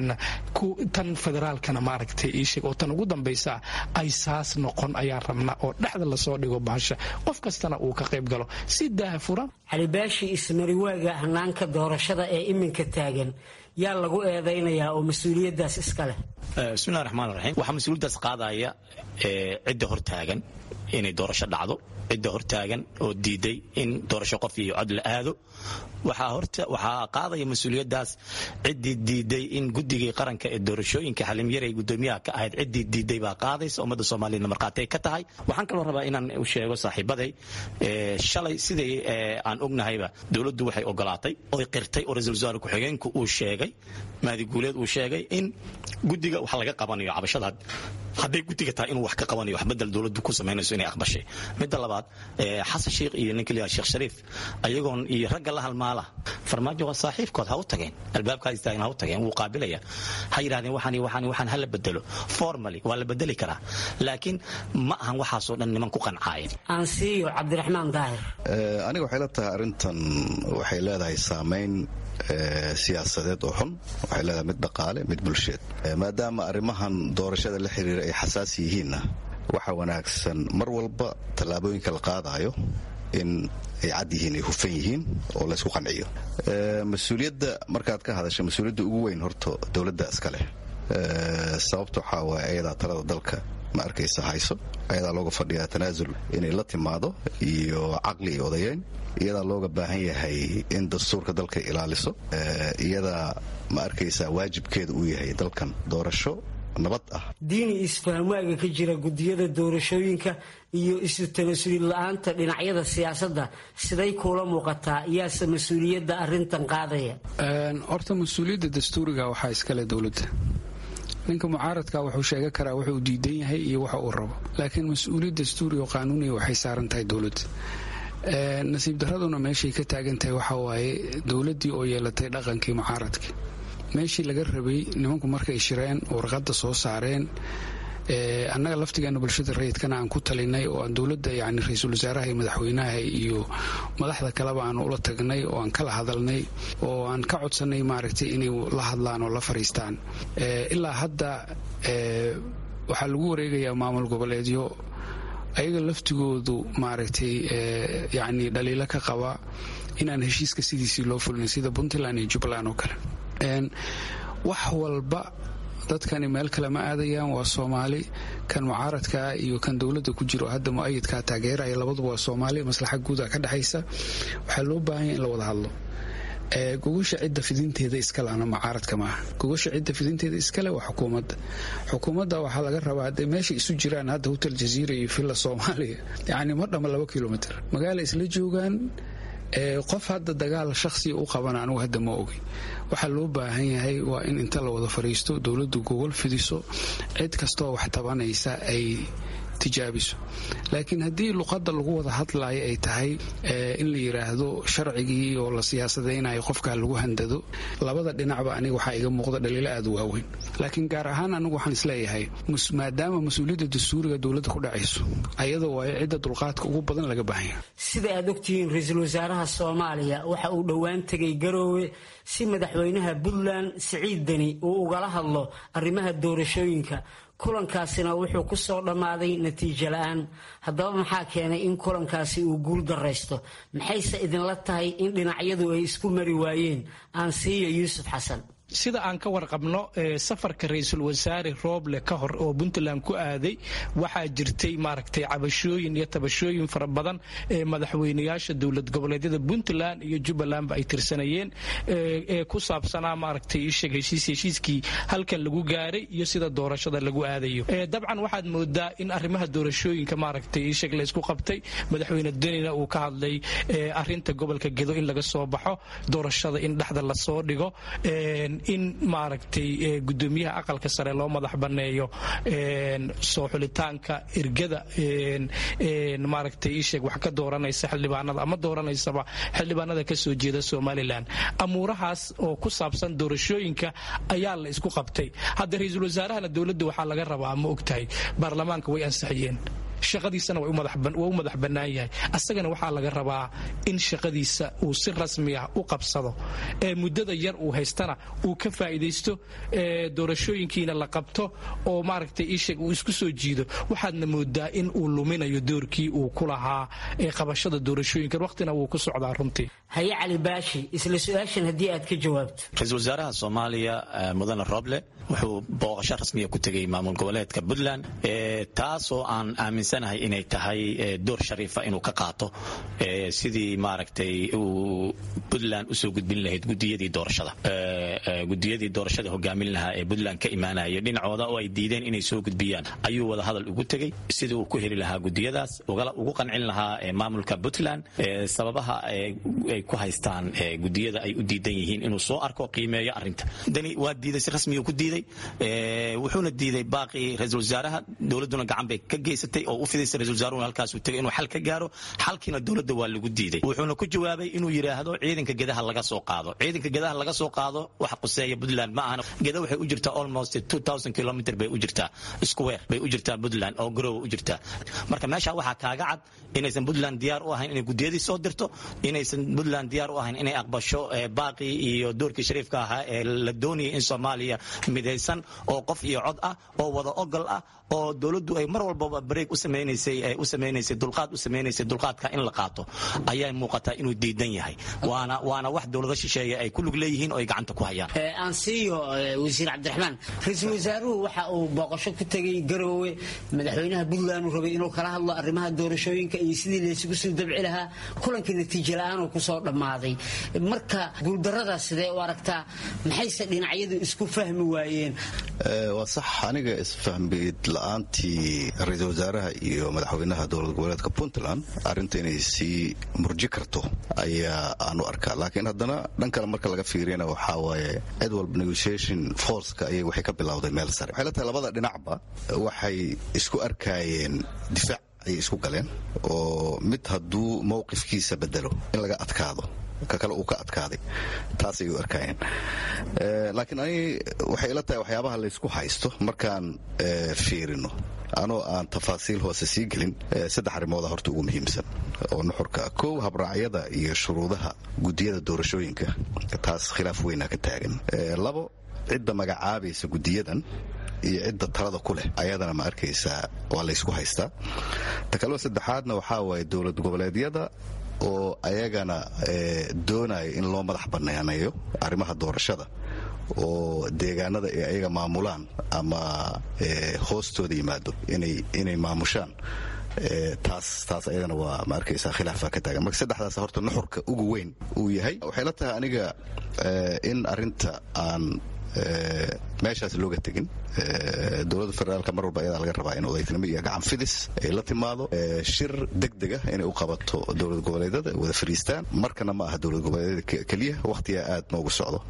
tan federaalkana maaragtay iisheeg oo tan ugu dambaysa ay saas noqon ayaan rabnaa oo dhexda lasoo dhigo bahasha qof kastana uu ka qayb galo si daaha furan calibaashi ismariwaaga hanaanka doorashada ee iminka taagan yaa lagu eedaynayaa oo mas-uuliyaddaas iska leh bismillahi raxmaan raxiim waxaa mas-uuliyaddaas qaadaya cidda hor taagan inay doorasho dhacdo cidda hortaagan oo diiday in doorasho qof iyo cod la aado waxaa qaadaya mas-uuliyadaas ciddii diiday in guddigii qaranka ee doorashooyinka xalimyaray gudoomiyaha ka ahayd ciddii diiday baa qaadaysa ummadda soomaaliyana markhaati ay ka tahay waxaan kaloo rabaa inaan u sheego saaxiibaday shalay sidai aan ognahayba dowladdu waxay ogolaatay oy qirtay oo ra-isul wasaare ku-xigeenku uu sheegay mahdi guuleed uu sheegay in guddiga wax laga qabanayo cabashada hadday guddiga tahay inuu wax ka qabanayo wax bedel dowladdu ku samaynayso inay aqbashay midda labaad xasan sheikh iyo ninka liyaa sheekh shariif ayagoon iyo ragga la halmaala farmaajo waa saaxiibkood ha u tageen albaabkaa istaagan ha u tageen wuu qaabilaya ha yidhahdeen waxaan waxaan waxaan hala bedelo formally waa la bedeli karaa laakiin ma ahan waxaasoo dhan niman ku qancaayen aansiiyo cabdiraxmaan daahir aniga waxay la tahay arrintan waxay leedahay saamayn siyaasadeed oo xun waxay leedahay mid dhaqaale mid bulsheed maadaama arrimahan doorashada la xiriira ay xasaasi yihiinna waxa wanaagsan mar walba tallaabooyinka la qaadayo in ay cad yihiin ay hufan yihiin oo laysku qanciyo mas-uuliyadda markaad ka hadasha mas-uuliyadda ugu weyn horta dowladda iska leh sababta waxaa waaya ayadaa talada dalka ma arkaysa hayso ayadaa looga fadhiyaa tanaasul inay la timaado iyo caqli iyo odayeyn iyadaa looga baahan yahay in dastuurka dalka ilaaliso iyadaa ma arkaysaa waajibkeeda uu yahay dalkan doorasho nabad ah diini isfahamwaaga ka jira gudiyada doorashooyinka iyo isu tanasuulid la-aanta dhinacyada siyaasadda siday kuula muuqataa yaase mas-uuliyadda arintan qaadaya horta mas-uuliyadda dastuuriga waxaa iskale dowladda ninka mucaaradka wuxuu sheega karaa wuxuu diidan yahay iyo waxa uu rabo laakiin mas-uuliyad dastuuri oo qaanuuniya waxay saaran tahay dowladda nasiib daraduna meeshay ka taagan tahay waxa waaye dowladdii oo yeelatay dhaqankii mucaaradka meeshii laga rabay nimanku markay shireen warqadda soo saareen annaga laftigeena bulshada rayidkana aan ku talinay oo aan dowladda yani ra-iisul wasaaraha iyo madaxweynaha iyo madaxda kaleba aan ula tagnay oo aan kala hadalnay oo aan ka codsanay maaragtay inay la hadlaan oo la fariistaan ilaa hadda waxaa lagu wareegayaa maamul goboleedyo ayaga laftigoodu maaragtay yani dhaliilo ka qaba inaan heshiiska sidiisii loo fulin sida puntland iyo jubbaland oo kale wax walba dadkani meel kale ma aadayaan waa soomaali kan mucaaradkaa iyo kan dowladda ku jiro hadda mu-ayidkaa taageeraya labaduba waa soomaali maslaxa guuda ka dhexaysa waxaa loo baahanya in la wada hadlo gogasha cidda fidinteeda iskalena mucaaradka maaha gogasha cidda fidinteeda iskale waa xukuumadda xukuumadda waxaa laga rabaa hadday meesha isu jiraan hadda hotel jaziira iyo villa soomaaliya yacni ma dhama laba kilomitr magaala isla joogaan qof hadda dagaal shakhsiga u qabana anugu hadda ma ogi waxaa loo baahan yahay waa in inta la wada fadhiisto dowladdu gogol fidiso cid kastoo wax tabanaysa ay tijaabiso laakiin haddii luqadda lagu wada hadlayo ay tahay in la yidhaahdo sharcigii oo la siyaasadaynayo qofkaa lagu handado labada dhinacba aniga waxaa iga muuqda dhaliilo aad u waaweyn laakiin gaar ahaan anigu waxaan isleeyahay maadaama mas-uuliyadda dastuuriga dowladda ku dhacayso ayadoo waayo cidda dulqaadka ugu badan laga baahanya sida aad ogtihiin ra-iisul wasaaraha soomaaliya waxa uu dhowaan tegay garoowe si madaxweynaha puntland siciid deni uu ugala hadlo arrimaha doorashooyinka kulankaasina wuxuu ku soo dhammaaday natiijo la-aan haddaba maxaa keenay in kulankaasi uu guul daraysto maxayse idinla tahay in dhinacyadu ay isku mari waayeen aan siiyo yuusuf xasan sida aan ka warqabno safarka ra-iisul wasaare rooble ka hor oo puntland ku aaday waxaa jirtay maaragtay cabashooyin iyo tabashooyin fara badan ee madaxweynayaasha dowlad goboleedyada puntland iyo jubbalandba ay tirsanayeen ee ku saabsanaa maaragtay isheg heshiis heshiiskii halkan lagu gaaray iyo sida doorashada lagu aadayo dabcan waxaad moodaa in arrimaha doorashooyinka maaragtay isheg laysku qabtay madaxweyne denina uu ka hadlay arinta gobolka gedo in laga soo baxo doorashada in dhexda lasoo dhigo in maaragtay gudoomiyaha aqalka sare loo madax banneeyo soo xulitaanka ergada maaragtay iisheeg wax ka dooranaysa xildhibaanada ama dooranaysaba xildhibaanada ka soo jeeda somalilan amuurahaas oo ku saabsan doorashooyinka ayaa la isku qabtay hadda ra-iisul wasaarahana dowladda waxaa laga rabaa ma ogtahay baarlamaanka way ansixiyeen shaqadiisana waa u madax bannaan yahay asagana waxaa laga rabaa in shaqadiisa uu si rasmi ah u qabsado ee muddada yar uu haystana uu ka faa'iidaysto doorashooyinkiina la qabto oo maaragtay iisheeg uu isku soo jiido waxaadna moodaa in uu luminayo doorkii uu ku lahaa ee qabashada doorashooyinkan waqtina wuu ku socdaa runtii haye cali baashi isla su-aashan haddii aad ka jawaabto ra-iisul wasaaraha soomaaliya mudane roble wuxuu booqasho rasmiya ku tegay maamul goboleedka puntland taasoo aan aaminsanahay inay tahay door shariifa inuu ka qaato sidii maaragtay uu puntland usoo gudbin lahayd gudiyadii doorashada gudiyadii doorashada hogaamin lahaa ee puntland ka imaanaya dhinacooda oo ay diideen inay soo gudbiyaan ayuu wada hadal ugu tegey sidii uu ku heli lahaa gudiyadaas ugu qancin lahaa maamulka puntland sababaha ay ku haystaan gudiyada ay u diidan yihiin inuu soo arko qiimeeyo arinta dani waa diiday si rasmiya ku diiday wuxuuna diiday baaqii ra-iisul wasaaraha dowladuna gacan bay ka geysatay oo u fidaysa ra-isul wasaaruhu halkaasuu tegay inuu xal ka gaaro xalkiina dowladda waa lagu diiday wuxuuna ku jawaabay inuu yidhaahdo ciidanka gedaha laga soo qaado ciidanka gedaha laga soo qaado waxa quseeya puntland ma ahana geda waxay u jirtaa almost kilomitr bay u jirtaa square bay u jirtaa puntland oo garowa u jirtaa marka meesha waxaa kaaga cad inaysan puntland diyaar u ahayn inay gudiyadii soo dirto inaysan puntland diyaar u ahayn inay aqbasho baaqii iyo doorkii shariifka ahaa ee la doonayay in soomaaliya midaysan oo qof iyo cod ah oo wada ogol ah oo dowladdu ay mar walbaba bareeg u samaynaysay u samaynaysay dulqaad u samaynaysay dulqaadka in la qaato ayaa muuqataa inuu diidan yahay waana waana wax dowlado shisheeye ay ku lug leeyihiin oo ay gacanta ku hayaan aan siiyo wasiir cabdiraxmaan ra-iisul wasaaruhu waxa uu booqasho ku tegey garoowe madaxweynaha puntland uu rabay inuu kala hadlo arrimaha doorashooyinka iyo sidii laysugu soo dabci lahaa kulankii natiijo la-aan uu kusoo dhammaaday marka guuldarradaas sidee u aragtaa maxayse dhinacyadu isku fahmi waayeen waa sax aniga isfahmid la-aantii ra-iisul wasaaraha iyo madaxweynaha dowlad goboleedka puntland arrinta inay sii murji karto ayaa aanu arkaa laakiin haddana dhan kale marka laga fiiriyana waxaa waaye cid walba negotiation forceka ayay waxay ka bilowday meel sare waxay la tahay labada dhinacba waxay isku arkaayeen difaac ayay isku galeen oo mid hadduu mowqifkiisa bedelo in laga adkaado ka kale uu ka adkaaday taasay u arkaayeen laakiin ani waxay ila tahay waxyaabaha laysku haysto markaan fiirino anoo aan tafaasiil hoose sii gelin saddex arrimooda horta ugu muhiimsan oo nuxurka kow habraacyada iyo shuruudaha gudiyada doorashooyinka taas khilaaf weynaa ka taagan labo cidda magacaabaysa gudiyadan iyo cidda talada ku leh ayadana ma arkaysaa waa laysku haystaa ta kaleo saddexaadna waxaa waaye dowlad goboleedyada oo ayagana doonaya in loo madax banaaneeyo arrimaha doorashada oo deegaanada ay ayaga maamulaan ama hoostooda yimaado inay maamushaan taas taas ayadana waa ma arkaysaa khilaafa ka taagan marka saddexdaas horta nuxurka ugu weyn uu yahay waxay la tahay aniga in arinta aan meeshaas looga tegin dowladda federaalka mar walba ayadaa laga rabaa in odaytinimo iyo gacan fidis ay la timaado shir degdega inay u qabato dowlad goboleedyada wada fadhiistaan markana ma aha dowlad goboleedyada keliya wakhtigaa aad noogu socdo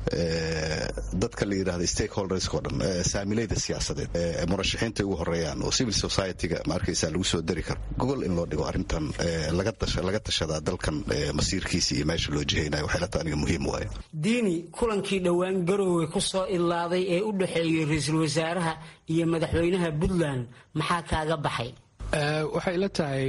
dadka la yidhahda stakeholdersk o dhan saamilayda siyaasadeed murashaxiinta ugu horeeyaan oo civil society-ga ma arkaysaa lagu soo dari karo gogol in loo dhigo arrintan laga tashadaa dalkan masiirkiisa iyo meesha loo jihaynayo waxay la tahay aniga muhiim waaye diini kulankii dhowaan garoowe ku soo ilaaday ee u dhexeeyey ra-iisul wasaaraha iyo madaxweynaha puntland maxaa kaaga baxay waxay ila tahay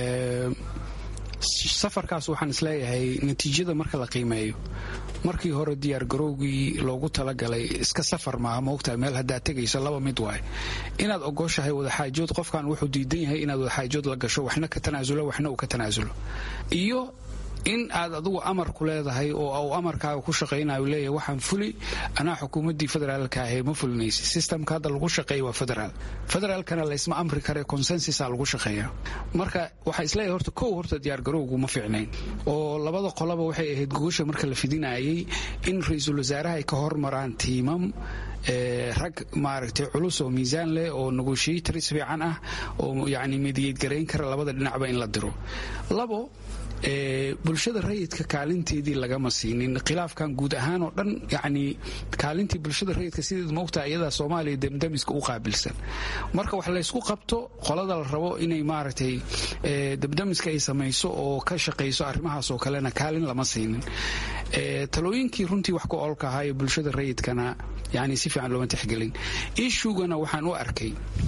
safarkaas waxaan isleeyahay natiijada marka la qiimeeyo markii hore diyaargarowgii loogu talagalay iska safar maaha moogtahay meel haddaad tegayso laba mid waay inaad ogoshahay wadaxaajood qofkan wuxuu diidan yahay inaad wadaxaajood la gasho waxna ka tanaasulo waxna uu ka tanaasulo iyo in aad adugu amar ku leedahay oo uu amarkaaga ku shaqaynayo leeyahay waxaan fuli anaa xukuumaddii federaalka ahee ma fulinaysa systemka hadda lagu shaqeeya waa federaal federaalkana laysma amri kare consensusa lagu shaqeeya marka waxaa isleeyahay horta kow horta diyaargarowgu ma fiicnayn oo labada qolaba waxay ahayd gogosha marka la fidinayay in ra-iisul wasaaraha ay ka hormaraan tiimam rag maaragtay culus oo miisaan leh oo negotiators fiican ah oo yacni mediyeed garayn kara labada dhinacba in la diro labo bulshada rayidka kaalinteedii lagama siinin khilaafkan guud ahaan oo dhan yacni kaalintii bulshada rayidka sideed moogtaa iyadaa soomaaliya demdemiska u qaabilsan marka wax laysku qabto qolada la rabo inay maaragtay demdemiska ay samayso oo ka shaqayso arrimahaas oo kalena kaalin lama siinin talooyinkii runtii wax ku olka ahaa ee bulshada rayidkana yani si fiican looma tixgelin ishugana waxaan u arkay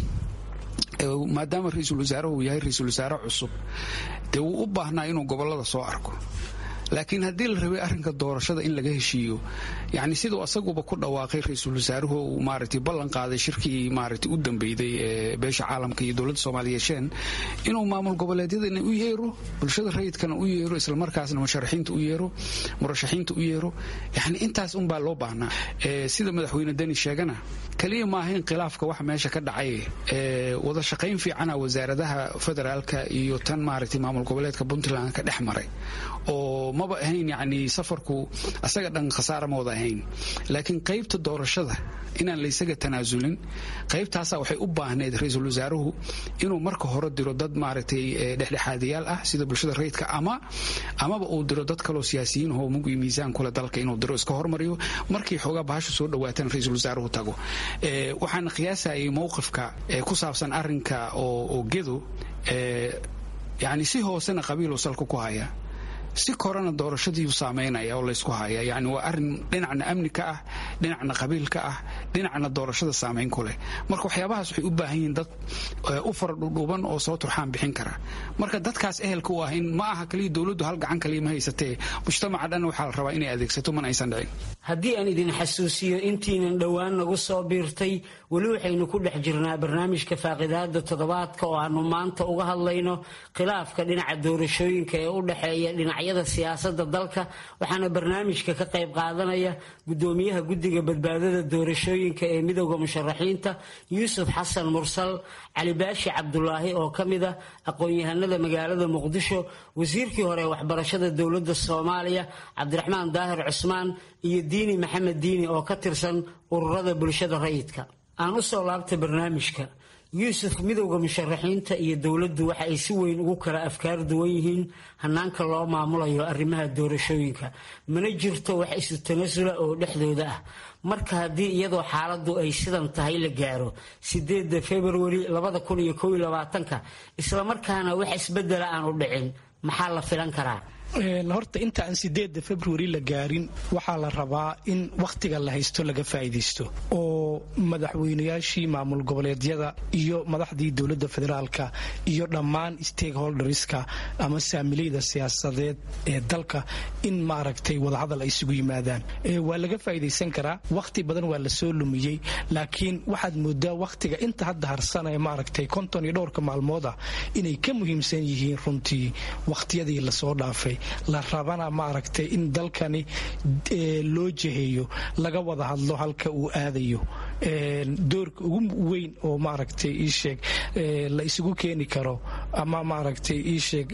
maadaama ra-iisul wasaaruhu yahay ra-iisul wasaare cusub dee wuu u baahnaa inuu gobolada soo arko laakiin haddii la rabay arrinka doorashada in laga heshiiyo yani siduu asaguba ku dhawaaqay ra-iisul wasaaruhu uu maaragtay ballan qaaday shirkii maaragtay u dambeyday ee beesha caalamka iyo dowladda soomaaliya yeesheen inuu maamul goboleedyadana u yeero bulshada rayidkana u yeero islamarkaasna musharaxiinta u yeero murashaxiinta u yeero yani intaas unbaa loo baahnaa sida madaxweyne deni sheegana kaliya maaha in khilaafka wax meesha ka dhacay wada shaqayn fiicana wasaaradaha federaalka iyo tan maaragtay maamul goboleedka puntland ka dhex maray oo maba ahayn yani safarku asaga dhan khasaara ma wada ahayn laakiin qaybta doorashada inaan laysaga tanaasulin qaybtaasaa waxay u baahneyd ra-iisul wasaaruhu inuu marka hore diro dad maaragtay dhexdhexaadiyaal ah sida bulshada rayidka ama amaba uu diro dad kaloo siyaasiyiin ahoo mug iyo miisaan kule dalka inuu diro iska hormariyo markii xoogaa bahashu soo dhawaatan ra-iisul wasaaruhu tago waxaan qiyaasayay mowqifka ku saabsan arinka oo gedo yani si hoosena qabiiluu salka ku haya si korana doorashadiiu saameynaya oo laysku haya yani waa arin dhinacna amni ka ah dhinacna qabiil ka ah dhinacna doorashada saamayn ku leh marka waxyaabahaas waxay u baahan yihiin dad u faradhudhuuban oo soo turxaan bixin kara marka dadkaas ehelka u ah in ma aha kaliya dowladdu hal gacan kaliya ma haysatee mujtamaca dhan waxaa la rabaa inay adeegsato mana aysan dhicin haddii aan idin xasuusiyo intiinan dhowaan nagu soo biirtay weli waxaynu ku dhex jirnaa barnaamijka faaqidaada toddobaadka oo aanu maanta uga hadlayno khilaafka dhinaca doorashooyinka ee u dhexeeya dhinacyada siyaasada dalka waxaana barnaamijka ka qayb qaadanaya gudoomiyaha guddiga badbaadada doorashooyinka ee midowda musharaxiinta yuusuf xasan mursal cali baashi cabdulaahi oo ka mid ah aqoon-yahanada magaalada muqdisho wasiirkii hore ee waxbarashada dowladda soomaaliya cabdiraxmaan daahir cusmaan iyo diini maxamed diini oo ka tirsan ururada bulshada rayidka aan u soo laabtay barnaamijka yuusuf midowda musharaxiinta iyo dowladdu waxa ay si weyn ugu kala afkaar duwan yihiin hanaanka loo maamulayo arrimaha doorashooyinka mana jirto wax isu tanasula oo dhexdooda ah marka haddii iyadoo xaaladdu ay sidan tahay la gaaro sideeda februari labada kun iyo kow iyo labaatanka islamarkaana wax isbedela aan u dhicin maxaa la filan karaa horta inta aan sideeda februari la gaarin waxaa la rabaa in wakhtiga la haysto laga faa'iidaysto oo madaxweynayaashii maamul goboleedyada iyo madaxdii dowladda federaalka iyo dhammaan stakeholderska ama saamileyda siyaasadeed ee dalka in maaragtay wadahadal ay isugu yimaadaan waa laga faa'iidaysan karaa wakhti badan waa la soo lumiyey laakiin waxaad moodaa wakhtiga inta hadda harsan ee maaragtay konton iyo dhowrka maalmood ah inay ka muhiimsan yihiin runtii wakhtiyadii lasoo dhaafay la rabana maaragtay in dalkani loo jeheeyo laga wada hadlo halka uu aadayo doorka ugu weyn oo maaragtay iisheeg la isugu keeni karo ama maaragtay iisheeg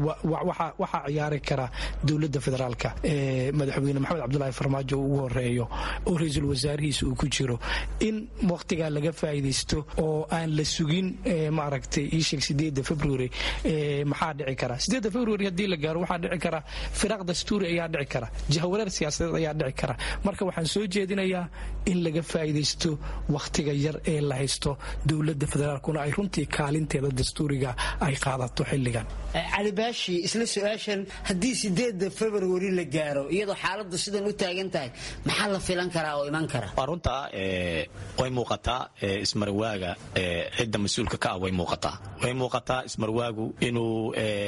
waxaa ciyaari kara dowladda federaalka madaxweyne maxamed cabdulaahi farmaajo ugu horeeyo oo ra-iisul wasaarihiisa uu ku jiro in wakhtigaa laga faa'iidaysto oo aan la sugin maaragtay iisheeg sideeda february maxaa dhici kara sideeda february haddii la gaaro waxaa dhici kara firaaq dastuuri ayaa dhici kara jahawareer siyaasadeed ayaa dhici kara marka waxaan soo jeedinayaa in laga faa'iidaysto wakhtiga yar ee la haysto dowladda federaalkuna ay runtii kaalinteeda dastuuriga ay qaadato xilligan cali baashi isla su-aashan haddii sideeda februari la gaaro iyadoo xaaladdu sidan u taagan tahay maxaa la filan karaa oo iman kara waa runtaa way muuqataa ismarwaaga cidda mas-uulka ka ah way muuqataa way muuqataa ismarwaagu inuu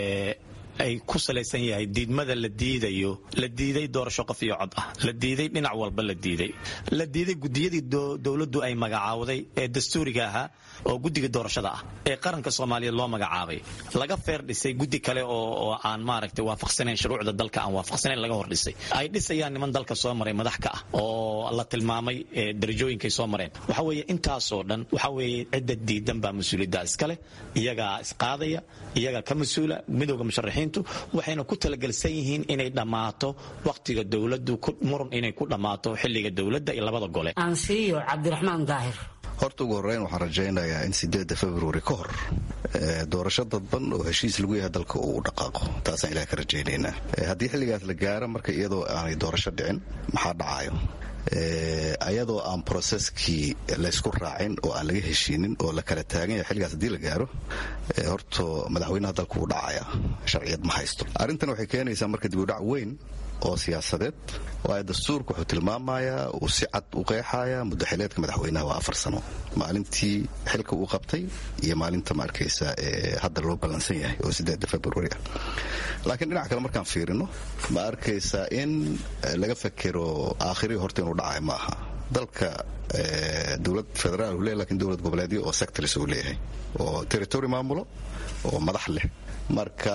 ay ku salaysan yahay diidmada la diidayo la diiday doorasho qof iyo cod ah la diiday dhinac walba la diiday la diiday gudiyadii dowladdu ay magacaawday ee dastuuriga ahaa oo guddiga doorashada ah ee qaranka soomaaliyeed loo magacaabay laga feer dhisay guddi kale oo aan maaragtay waafaqsanayn shuruucda dalka aan waafaqsanayn laga hor dhisay ay dhisayaan niman dalka soo maray madax ka ah oo la tilmaamay darajooyinkay soo mareen waxa weeye intaasoo dhan waxa weeye cidda diidan baa mas-uuliyadda iskale iyagaa isqaadaya iyagaa ka mas-uula midowda musharaxiin waxayna ku talagelsan yihiin inay dhammaato wakhtiga dowladdu muran inay ku dhammaato xilliga dowladda iyo labada gole aansiiyo cabdiraxmaan daahir horta ugu horreyn waxaan rajaynayaa in sideedda februari ka hor doorasho dadban oo heshiis lagu yahay dalka uu dhaqaaqo taasaan ilaah ka rajaynaynaa haddii xilligaas la gaaro marka iyadoo aanay doorasho dhicin maxaa dhacayo ayadoo aan broseskii laysku raacin oo aan laga heshiinin oo la kala taagan yahay xilligaas haddii la gaaro horto madaxweynaha dalka uu dhacaya sharciyad ma haysto arrintan waxay keenaysaa marka dibudhac weyn oo siyaasadeed waayo dastuurka wuxuu tilmaamayaa uu si cad u qeexaya muddaxileedka madaxweynaha waa afar sano maalintii xilka uu qabtay iyo maalinta ma arkaysa hadda loo ballansan yahay oo sideeda februari ah laakiin dhinac kale markaan fiirino ma arkaysaa in laga fakero aakhirihi horta inuu dhacayo ma aha dalka dowlad federaal uu leeyahy lakin dowlad goboleedyo oo sectors uu leeyahay oo territory maamulo oo madax leh marka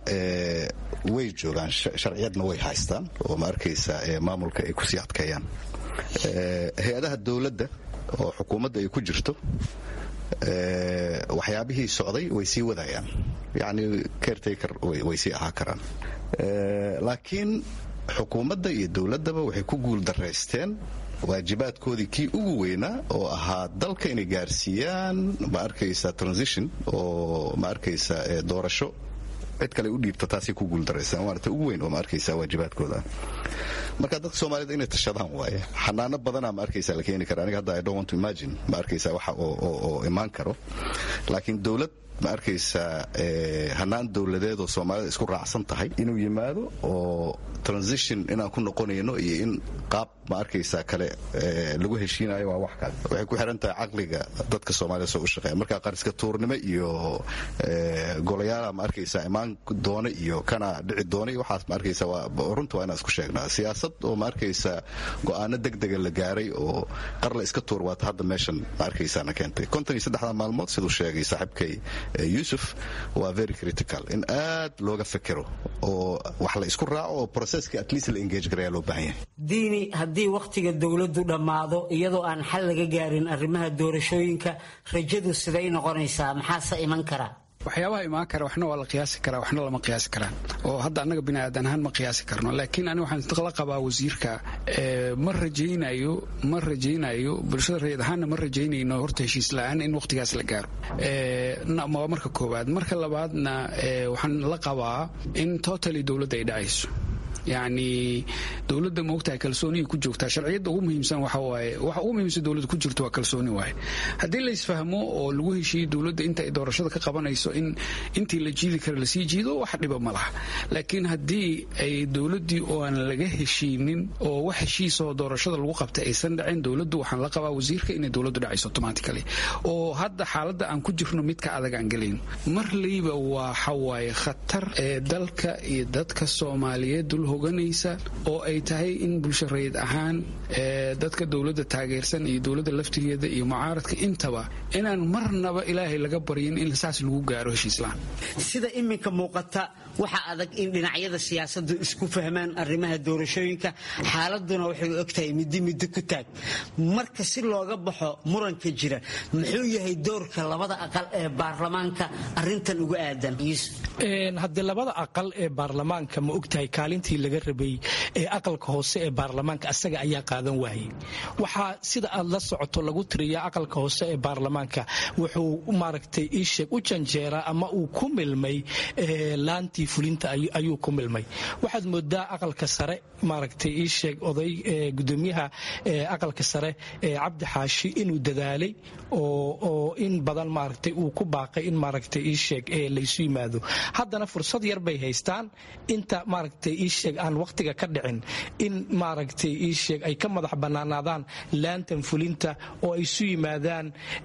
way joogaan sharciyadna way haystaan oo ma arkaysa maamulka ay kusii adkeeyaan hay-adaha dowladda oo xukuumadda ay ku jirto waxyaabihii socday way sii wadayaan yacni caretaker way sii ahaa karaan laakiin xukuumadda iyo dowladdaba waxay ku guul daraysteen waajibaadkoodii kii ugu weynaa oo ahaa dalka inay gaarsiiyaan ma arkaysa transition oo ma arkaysa doorasho cid kale u dhiibta taasay ku guuldaraysaan waana ta ugu weyn oo ma arkaysa waajibaadkooda marka dadka soomaalida inay tashadaan waaye xanaano badanaa ma arkaysa la keeni kara aniga hadda i don't want to imagine ma arkaysa waxa oo imaan karo laakiin dowlad ma arkaysaa hanaan dowladeed oo soomaalida isku raacsan tahay inuu yimaado oo transition inaan ku noqonayno iyo in qaab ma arkaysaa kale lagu heshiinayo waa wax kale waxay ku xiran tahay caqliga dadka soomaalida soo u shaqeeya marka qariska tuurnimo iyo golayaala ma arkaysaa imaan doona iyo kana dhici doona iyo waxaas ma arkaysaa waa runta waa inaan isku sheegnaa siyaasad oo ma arkaysaa go'aano degdega la gaaray oo qarla iska tuur waata hadda meeshan ma arkaysaana keentay konton iyo saddexda maalmood siduu sheegay saaxiibkay yusuf waa very critical in aad looga fekero oo wax la isku raaco oo processka at least la engage garaya loo baahan yahay diini haddii wakhtiga dowladdu dhammaado iyadoo aan xal laga gaarin arrimaha doorashooyinka rajadu siday noqonaysaa maxaase iman karaa waxyaabaha imaan kara waxna waa la qiyaasi karaa waxna lama qiyaasi karaan oo hadda annaga biniaadan ahaan ma qiyaasi karno laakiin ani waxaan la qabaa wasiirka ma rajaynayo ma rajaynayo bulshada rayid ahaanna ma rajaynayno horta heshiis la-aan in wakhtigaas la gaaro waa marka koowaad marka labaadna waxaan la qabaa in totally dowladda ay dhacayso yacni dowladda maogtahay kalsooniyay ku joogtaa sharciyadda ugu muhiimsan waxa waaye waxa ugu muhiimsan dowladda ku jirto waa kalsooni waaye haddii la isfahmo oo lagu heshiiyo dowladda inta ay doorashada ka qabanayso in intii la jiidi kara lasii jiido wax dhiba ma laha laakiin haddii ay dowladdii oo aan laga heshiinin oo wax heshiisoo doorashada lagu qabtay aysan dhacin dowladdu waxaan la qabaa wasiirka inay dowladdu dhacayso automatically oo hadda xaaladda aan ku jirno midka adag aan gelayn marlayba waxa waaye khatar ee dalka iyo dadka soomaaliyeed dul hoganaysa oo ay tahay in bulsho rayid ahaan dadka dowladda taageersan iyo dowladda laftigeeda iyo mucaaradka intaba inaan marnaba ilaahay laga baryin in saas lagu gaaro heshiislaan sida iminka muuqata waxa adag in dhinacyada siyaasaddu isku fahmaan arrimaha doorashooyinka xaaladuna waxay ogtahay middi middo ku taag marka si looga baxo muranka jira muxuu yahay doorka labada aqal ee baarlamaanka arintan uga aadan haddii labada aqal ee baarlamaanka ma ogtahay kaalintii laga rabay ee aqalka hoose ee baarlamaanka asaga ayaa qaadan waayey waxaa sida aad la socoto lagu tiriyaa aqalka hoose ee baarlamaanka wuxuu maaragtay iisheeg u janjeeraa ama uu ku milmay laantii fulinta ayuu ku milmay waxaad moodaa aqalka sare maaragtay iisheeg oday gudoomiyaha aqalka sare cabdi xaashi inuu dadaalay oo in badan maaragtay uu ku baaqay in maaragtay iisheeg laysu yimaado haddana fursad yar bay haystaan inta maaragtay iisheeg aan waqtiga ka dhicin in maaragtay iisheeg ay ka madax bannaanaadaan laantan fulinta oo ay isu yimaadaan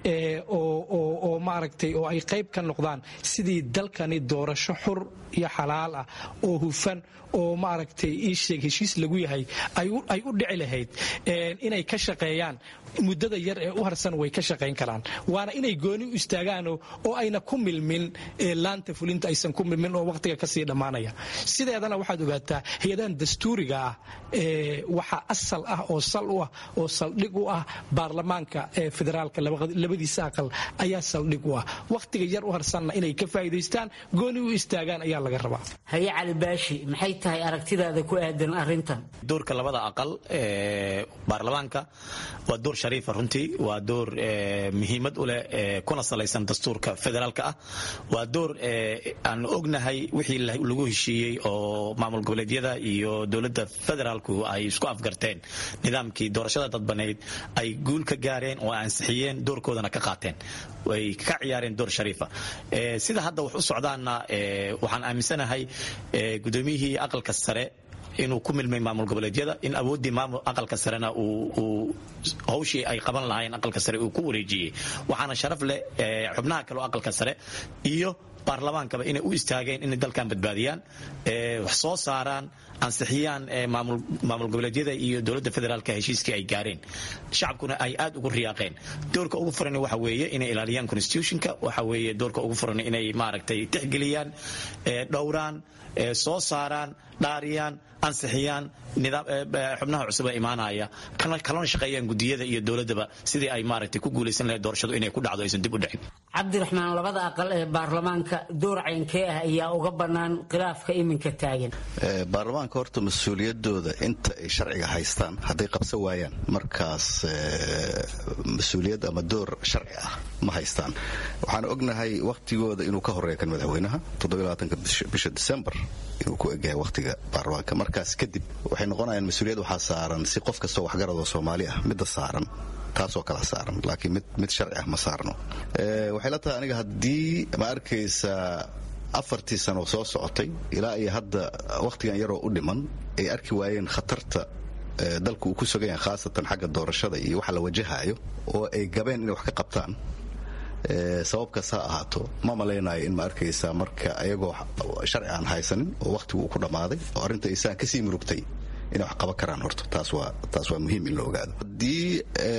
oo maaragtay oo ay qayb ka noqdaan sidii dalkani doorasho xur iyo xalaal ah oo hufan oo maaragtay iisheeg heshiis lagu yahay ay u dhici lahayd inay ka shaqeeyaan muddada yar ee u harsan way ka shaqayn karaan waana inay gooni u istaagaan oo ayna ku milmin laanta fulinta aysan ku milmin oo waqtiga kasii dhammaanaya sideedana waxaad ogaataa hay-adahan dastuuriga ah waxaa asal ah oo sal u ah oo saldhig u ah baarlamaanka federaalka labadiisa aqal ayaa saldhig u ah wakhtiga yar u harsanna inay ka faa'iidaystaan gooni u istaagaan ayaa laga rabaa haye cali baashi maxay tahay aragtidaada ku aadan arrintan doorka labada aqal ee baarlamaanka waa door shariifa runtii waa door muhiimad u leh kuna salaysan dastuurka federaalka ah waa door aan ognahay wixii lagu heshiiyey oo maamul goboleedyada iyo dowladda federaalku ay isku afgarteen nidaamkii doorashada dadbaneyd ay guul ka gaareen oo ansixiyeen doorkoodana ka qaateen way ka ciyaareen door shariifa sida hadda wax u socdaanna waxaan aaminsanahay gudoomiyihii aqalka sare inuu ku milmay maamul goboleedyada in awooddii maamul aqalka sarena uu hawshii ay qaban lahaayeen aqalka sare uu ku wareejiyey waxaana sharaf leh xubnaha kale oo aqalka sare iyo baarlamaankaba inay u istaageen inay dalkan badbaadiyaan wax soo saaraan ansixiyaan maamul goboleedyada iyo dowladda federaalka heshiiskii ay gaareen shacabkuna ay aad ugu riyaaqeen doorka ugu furan waxa weeye inay ilaaliyaan constitutionka waxa weeye doorka ugu furan inay maaragtay tixgeliyaan dhowraan soo saaraan dhaariyaan ansixiyaan xubnaha cusub ee imaanaya kalona shaqeeyaan gudiyada iyo dowladaba sidii ay maaragtay ku guulaysan lahayd doorashadu inay ku dhacdo aysan dib u dhicin cabdiraxmaan labada aqal ee baarlamaanka door caynkee ah ayaa uga bannaan khilaafka iminka taagan baarlamaanka horta mas-uuliyadooda inta ay sharciga haystaan hadday qabsan waayaan markaas mas-uuliyad ama door sharci ah ma haystaan waxaan ognahay wakhtigooda inuu ka horeeya kan madaxweynaha bisha disembar inuu ku egyahay wakhtiga baarlamaanka markaas kadib waxay noqonayaan mas-uuliyad waxaa saaran si qof kastoo waxgaradoo soomaali ah midda saaran taasoo kala saaran laakiin mid sharci ah ma saarno waxay la tahay aniga haddii ma arkaysa afartii sano soo socotay ilaa iyo hadda wakhtigan yaroo u dhiman ay arki waayeen khatarta dalku uu ku sugan yahay khaasatan xagga doorashada iyo waxa la wajahaayo oo ay gabeen inay wax ka qabtaan sababkaas ha ahaato ma malaynayo in ma arkaysa marka ayagoo sharci aan haysanin oo wakhtigu uu ku dhammaaday oo arrinta isaan kasii murugtay inay wax qaban karaan horta taas waa taas waa muhiim in la ogaado haddii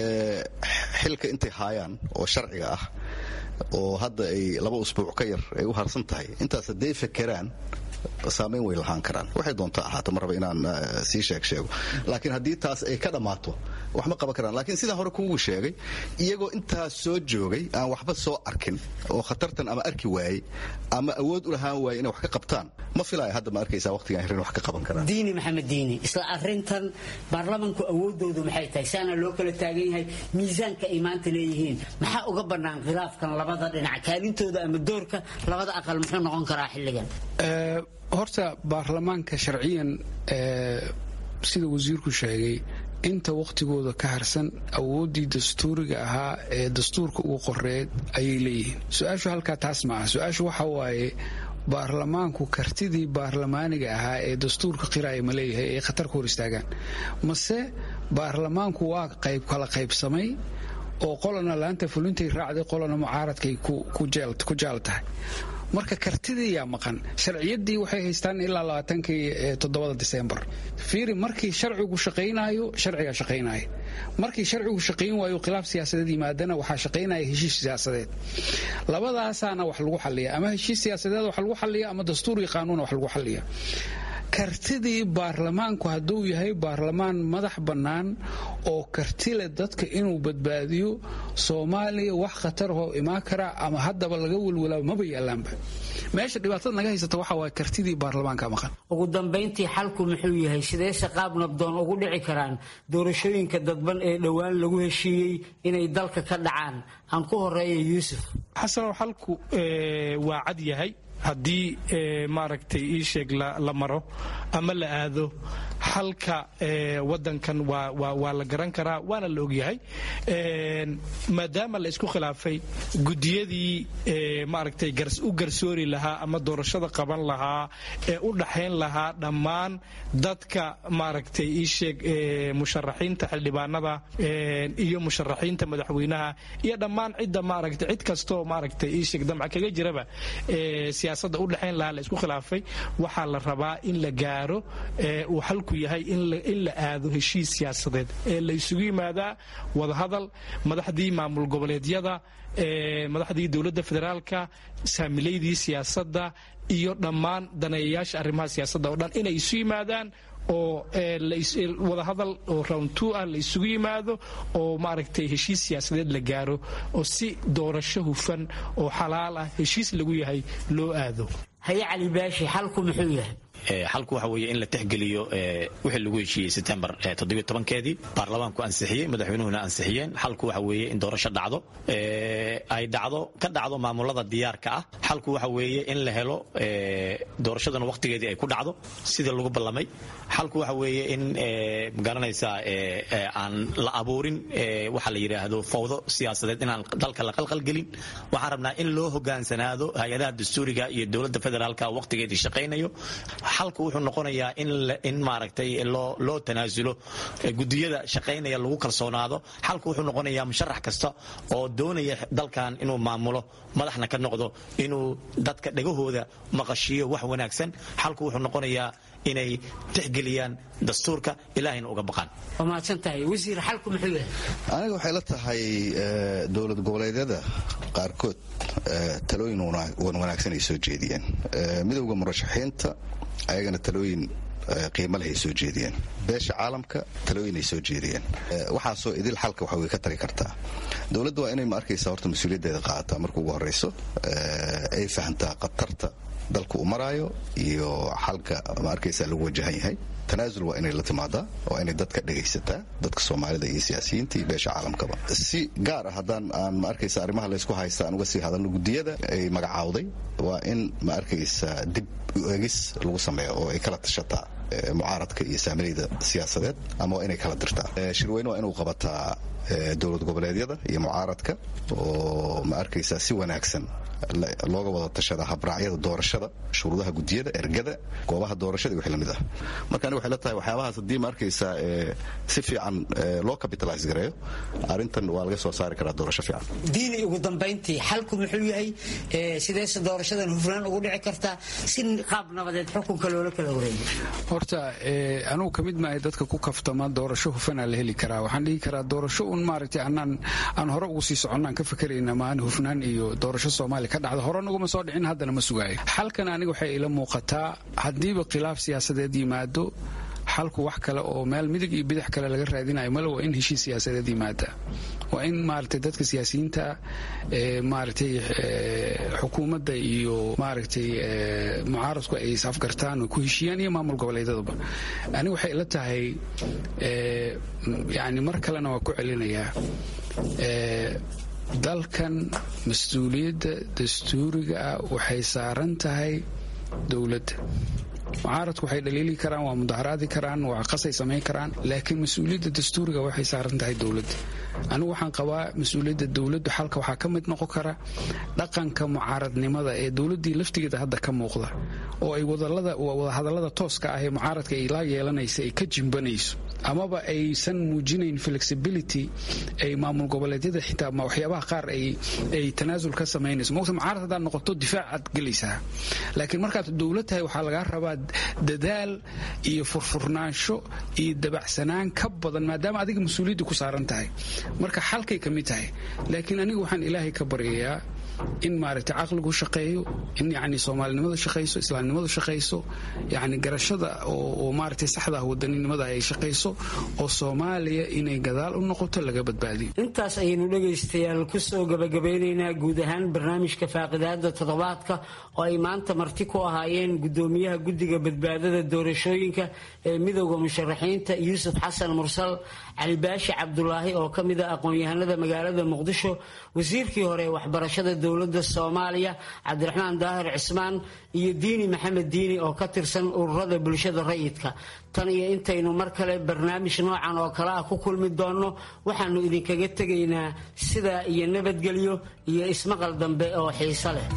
xilka intay haayaan oo sharciga ah oo hadda ay laba usbuuc ka yar ay u harsan tahay intaas hadday fakeraan saamayn way lahaan karaan waxay doonta ahaata ma raba inaan sii sheeg sheego laakiin haddii taas ay ka dhammaato wax ma qaban karaan laakiin sidaan hore kuugu sheegay iyagoo intaas soo joogay aan waxba soo arkin oo khatartan ama arki waayey ama awood u lahaan waayey inay wax ka qabtaan ma filaya hadda ma arkaysaa waqtigan hirin wax ka qaban karaan diini maxamed diini isla arrintan baarlamanku awoodoodu maxay tahay saana loo kala taagan yahay miisaanka ay maanta leeyihiin maxaa uga bannaan khilaafkan labada dhinac kaalintooda ama doorka labada aqal muxuu noqon karaa xilligan horta baarlamaanka sharciyan sida wasiirku sheegay inta wakhtigooda ka harsan awooddii dastuuriga ahaa ee dastuurka ugu qoreed ayay leeyihiin su-aashu halkaa taas ma aha su-aashu waxa waaye baarlamaanku kartidii baarlamaaniga ahaa ee dastuurka qiraaya ma leeyahay ay khatar ku hor istaagaan mase baarlamaanku waa qayb kala qaybsamay oo qolana laanta fulintay raacday qolana mucaaradkay ku jaal tahay marka kartidii yaa maqan sharciyadii waxay haystaan ilaa labaatankii toddobada disembar fiiri markii sharcigu shaqaynaayo sharcigaa shaqaynaya markii sharcigu shaqayn waayo khilaaf siyaasadeed yimaadana waxaa shaqaynaya heshiis siyaasadeed labadaasaana wax lagu xaliya ama heshiis siyaasadeed wax lagu xaliya ama dastuur iyo qaanuuna wax lagu xaliya kartidii baarlamaanku hadduu yahay baarlamaan madax bannaan oo kartile dadka inuu badbaadiyo soomaaliya wax khatarahoo imaan kara ama haddaba laga welwelaa maba yaalaanba meesha dhibaatada naga haysata waxa waay kartidii baarlamaanka maqan ugu dambayntii xalku muxuu yahay sidee shaqaab nabdoon ugu dhici karaan doorashooyinka dadban ee dhowaan lagu heshiiyey inay dalka ka dhacaan aan ku horeeya yuusuf xasanow xalku waa cad yahay haddii maaragtay ii sheeg la maro ama la aado xalka wadankan waa la garan karaa waana la ogyahay maadaama la isku khilaafay gudiyadii maaragtay u garsoori lahaa ama doorashada qaban lahaa ee u dhaxayn lahaa dhammaan dadka maaragtay ii sheeg musharaxiinta xildhibaanada iyo musharaxiinta madaxweynaha iyo dhammaan cidda maaragtay cid kastoo maaragtay ii sheeg damca kaga jiraba siyaasadda u dhexayn lahaa la isku khilaafay waxaa la rabaa in la gaaro uu xalku yahay in la aado heshiis siyaasadeed ee la isugu yimaadaa wadahadal madaxdii maamul goboleedyada madaxdii dowladda federaalka saamileydii siyaasadda iyo dhammaan daneeyayaasha arrimaha siyaasadda oo dhan inay isu yimaadaan oo wadahadal oo round two ah la isugu yimaado oo maaragtay heshiis siyaasadeed la gaaro oo si doorasho hufan oo xalaal ah heshiis lagu yahay loo aado haye cali baashi xalku muxuu yahay xalku waxa weeye in la tixgeliyo wixii lagu heshiiyey setembar keedii baarlamaanku ansixiyey madaxweynuhuna ansixiyeen xalku waxa weeye in doorasho dhacdo ay dhacdo ka dhacdo maamulada diyaarka ah xalku waxa weeye in la helo doorashaduna waqtigeedii ay ku dhacdo sidii lagu ballamay xalku waxa weeye in magaranaysaa aan la abuurin waxa la yidhaahdo fawdo siyaasadeed inaan dalka la qalqalgelin waxaan rabnaa in loo hogaansanaado hay-adaha dastuuriga iyo dowladda federaalka waqtigeedii shaqaynayo xalku wuxuu noqonayaa in maaragtay loo tanaasulo gudiyada shaqaynaya lagu kalsoonaado xalku wuxuu noqonayaa musharax kasta oo doonaya dalkan inuu maamulo madaxna ka noqdo inuu dadka dhegahooda maqashiiyo wax wanaagsan xalku wuxuu noqonayaa inay tixgeliyaan dastuurka ilaahayna uga baqaan waa mahadsan tahay wasiir xalku muxuu yahay aniga waxay la tahay dowlad goboleedyada qaarkood talooyin wanaagsan ay soo jeediyeen midowda murashaxiinta ayagana talooyin qiimo leh ay soo jeediyeen beesha caalamka talooyin ay soo jeediyeen waxaasoo idil xalka waxa way ka tari kartaa dowladda waa inay ma arkaysa horta mas-uuliyaddeeda qaadataa marka ugu horrayso ay fahamtaa khatarta dalka uu maraayo iyo xalka ma arkaysa lagu wajahan yahay tanaasul waa inay la timaadaa waa inay dadka dhegaysataa dadka soomaalida iyo siyaasiyiinta iyo beesha caalamkaba si gaar ah haddaan aan ma arkaysa arrimaha laysku haysta aan uga sii hadalno gudiyada ay magacaawday waa in ma arkaysa dib egis lagu sameeyo oo ay kala tashataa mucaaradka iyo saamilayda siyaasadeed ama waa inay kala dirtaa shirweyne waa inuu qabataa dowlad goboleedyada iyo mucaaradka oo ma arkaysa si wanaagsan looga wada tashada habraacyada doorashada shuruudaha gudiyada ergada goobaha doorashada iyo wixii lamid ah marka aniga waxay la tahay waxyaabahaas haddii ma arkaysa si fiican loo capitalize gareeyo arrintan waa laga soo saari karaa doorasho fiican diini ugu dambayntii xalku muxuu yahay sideese doorashadan hufnaan ugu dhici kartaa si qaab nabadeed xukunka loola kala wareeyo horta anugu ka mid maahay dadka ku kaftama doorasho hufanaa la heli karaa waxaan dhihi karaa doorasho un maaragtay anaan aan hore ugu sii soconnaan ka fakerayna maan hufnaan iyo doorasho soomaaliya ka dhacda hore naguma soo dhicin haddana ma sugaayo xalkan aniga waxay ila muuqataa haddiiba khilaaf siyaasadeed yimaado xalku wax kale oo meel midig iyo bidix kale laga raadinayo male waa in heshiis siyaasadeed yimaada waa in maaragtay dadka siyaasiyiinta maaragtay xukuumadda iyo maaragtay mucaaradku ay isafgartaan oo ku heshiiyaan iyo maamul goboleedyadaba aniga waxay ila tahay yani mar kalena waa ku celinayaa dalkan mas-uuliyadda dastuuriga ah waxay saaran tahay dowladda mucaaradku waxay dhaliili karaan waa mudaharaadi karaan waa qasay samayn karaan laakiin mas-uuliyadda dastuuriga waxay saaran tahay dowladda anigu waxaan qabaa mas-uuliyadda dowladdu xalka waxaa ka mid noqon kara dhaqanka mucaaradnimada ee dowladdii laftigeeda hadda ka muuqda oo ay wadahadallada tooska ah ee mucaaradka ay la yeelanaysa ay ka jimbanayso amaba aysan muujinayn flexibility ay maamul goboleedyada xitaa waxyaabaha qaar ay tanaasul ka samaynayso mogta mucaarad haddaad noqoto difaacaad gelaysaa laakiin markaad dowlad tahay waxaa lagaa rabaa dadaal iyo furfurnaansho iyo dabacsanaan ka badan maadaama adiga mas-uuliyadda ku saaran tahay marka xalkay ka mid tahay laakiin anigu waxaan ilaahay ka baryayaa in maaragtay caqligu shaqeeyo in yani soomaalinimadu shaqayso islaamnimadu shaqayso yani garashada oo maaragtay saxda ah wadaninimada ay shaqayso oo soomaaliya inay gadaal u noqoto laga badbaadiyo intaas ayaynu dhegaystayaal kusoo gabagabeynaynaa guud ahaan barnaamijka faaqidaada toddobaadka oo ay maanta marti ku ahaayeen gudoomiyaha guddiga badbaadada doorashooyinka ee midowda musharaxiinta yuusuf xasan mursal cali baashi cabdulaahi oo ka mid a aqoon-yahanada magaalada muqdisho wasiirkii hore ee waxbarashada dowladda soomaaliya cabdiraxmaan daahir cismaan iyo diini maxamed diini oo ka tirsan ururada bulshada rayidka tan iyo intaynu mar kale barnaamij noocan oo kale ah ku kulmi doonno waxaannu idinkaga tegaynaa sidaa iyo nabadgelyo iyo ismaqal dambe oo xiiso leh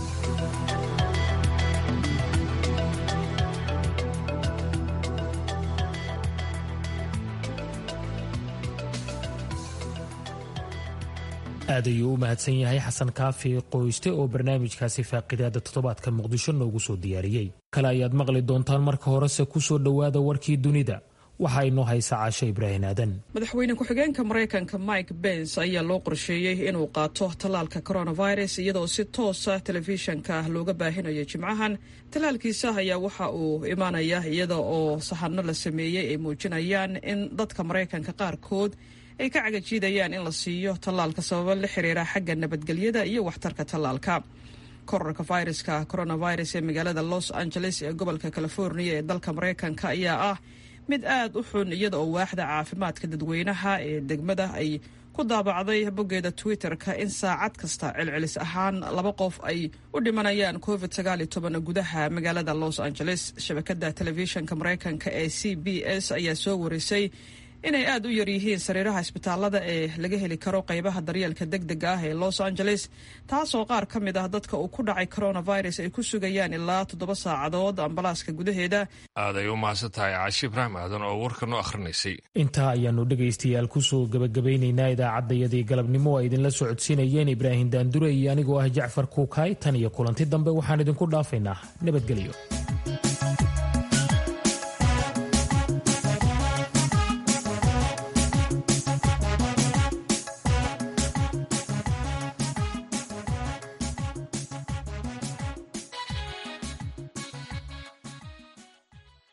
aad ayuu u mahadsan yahay xasan kaafi qoyste oo barnaamijkaasi faaqidaada toddobaadka muqdisho noogu soo diyaariyey kale ayaad maqli doontaan marka horese ku soo dhowaada warkii dunida waxaa inoo haysa caasho ibraahim aadan madaxweyne ku-xigeenka maraykanka mike bens ayaa loo qorsheeyey inuu qaato tallaalka coronavirus iyadoo si toosa telefishanka looga baahinayo jimcahan tallaalkiisa ayaa waxa uu imaanaya iyada oo sahanno la sameeyey ay muujinayaan in dadka maraykanka qaarkood ay ka cagajiidayaan in la siiyo tallaalka sababo la xiriira xagga nabadgelyada iyo waxtarka tallaalka korarka fayraska coronavirus ee magaalada los angeles ee gobolka california ee dalka maraykanka ayaa ah mid aad u xun iyada oo waaxda caafimaadka dadweynaha ee degmada ay ku daabacday boggeeda twitter-ka in saacad kasta celcelis ahaan laba qof ay u dhimanayaan covid sagaal iyo toban gudaha magaalada los angeles shabakada telefishanka maraykanka ee c b s ayaa soo warisay inay aad u yaryihiin sariiraha isbitaalada ee laga heli karo qaybaha daryeelka deg dega ah ee los angeles taasoo qaar ka mid ah dadka uu ku dhacay coronavirus ay ku sugayaan ilaa toddoba saacadood ambalaaska gudaheeda aad ay u mahadsan tahay caashi ibraahim aadan oo warka noo akhrinaysay intaa ayaanu dhegaystayaal kusoo gebagabaynaynaa idaacaddayadii galabnimo ay idinla socodsiinayeen ibraahim daandure iyo anigoo ah jacfar kuukaay tan iyo kulanti dambe waxaan idinku dhaafaynaa nabadgelyo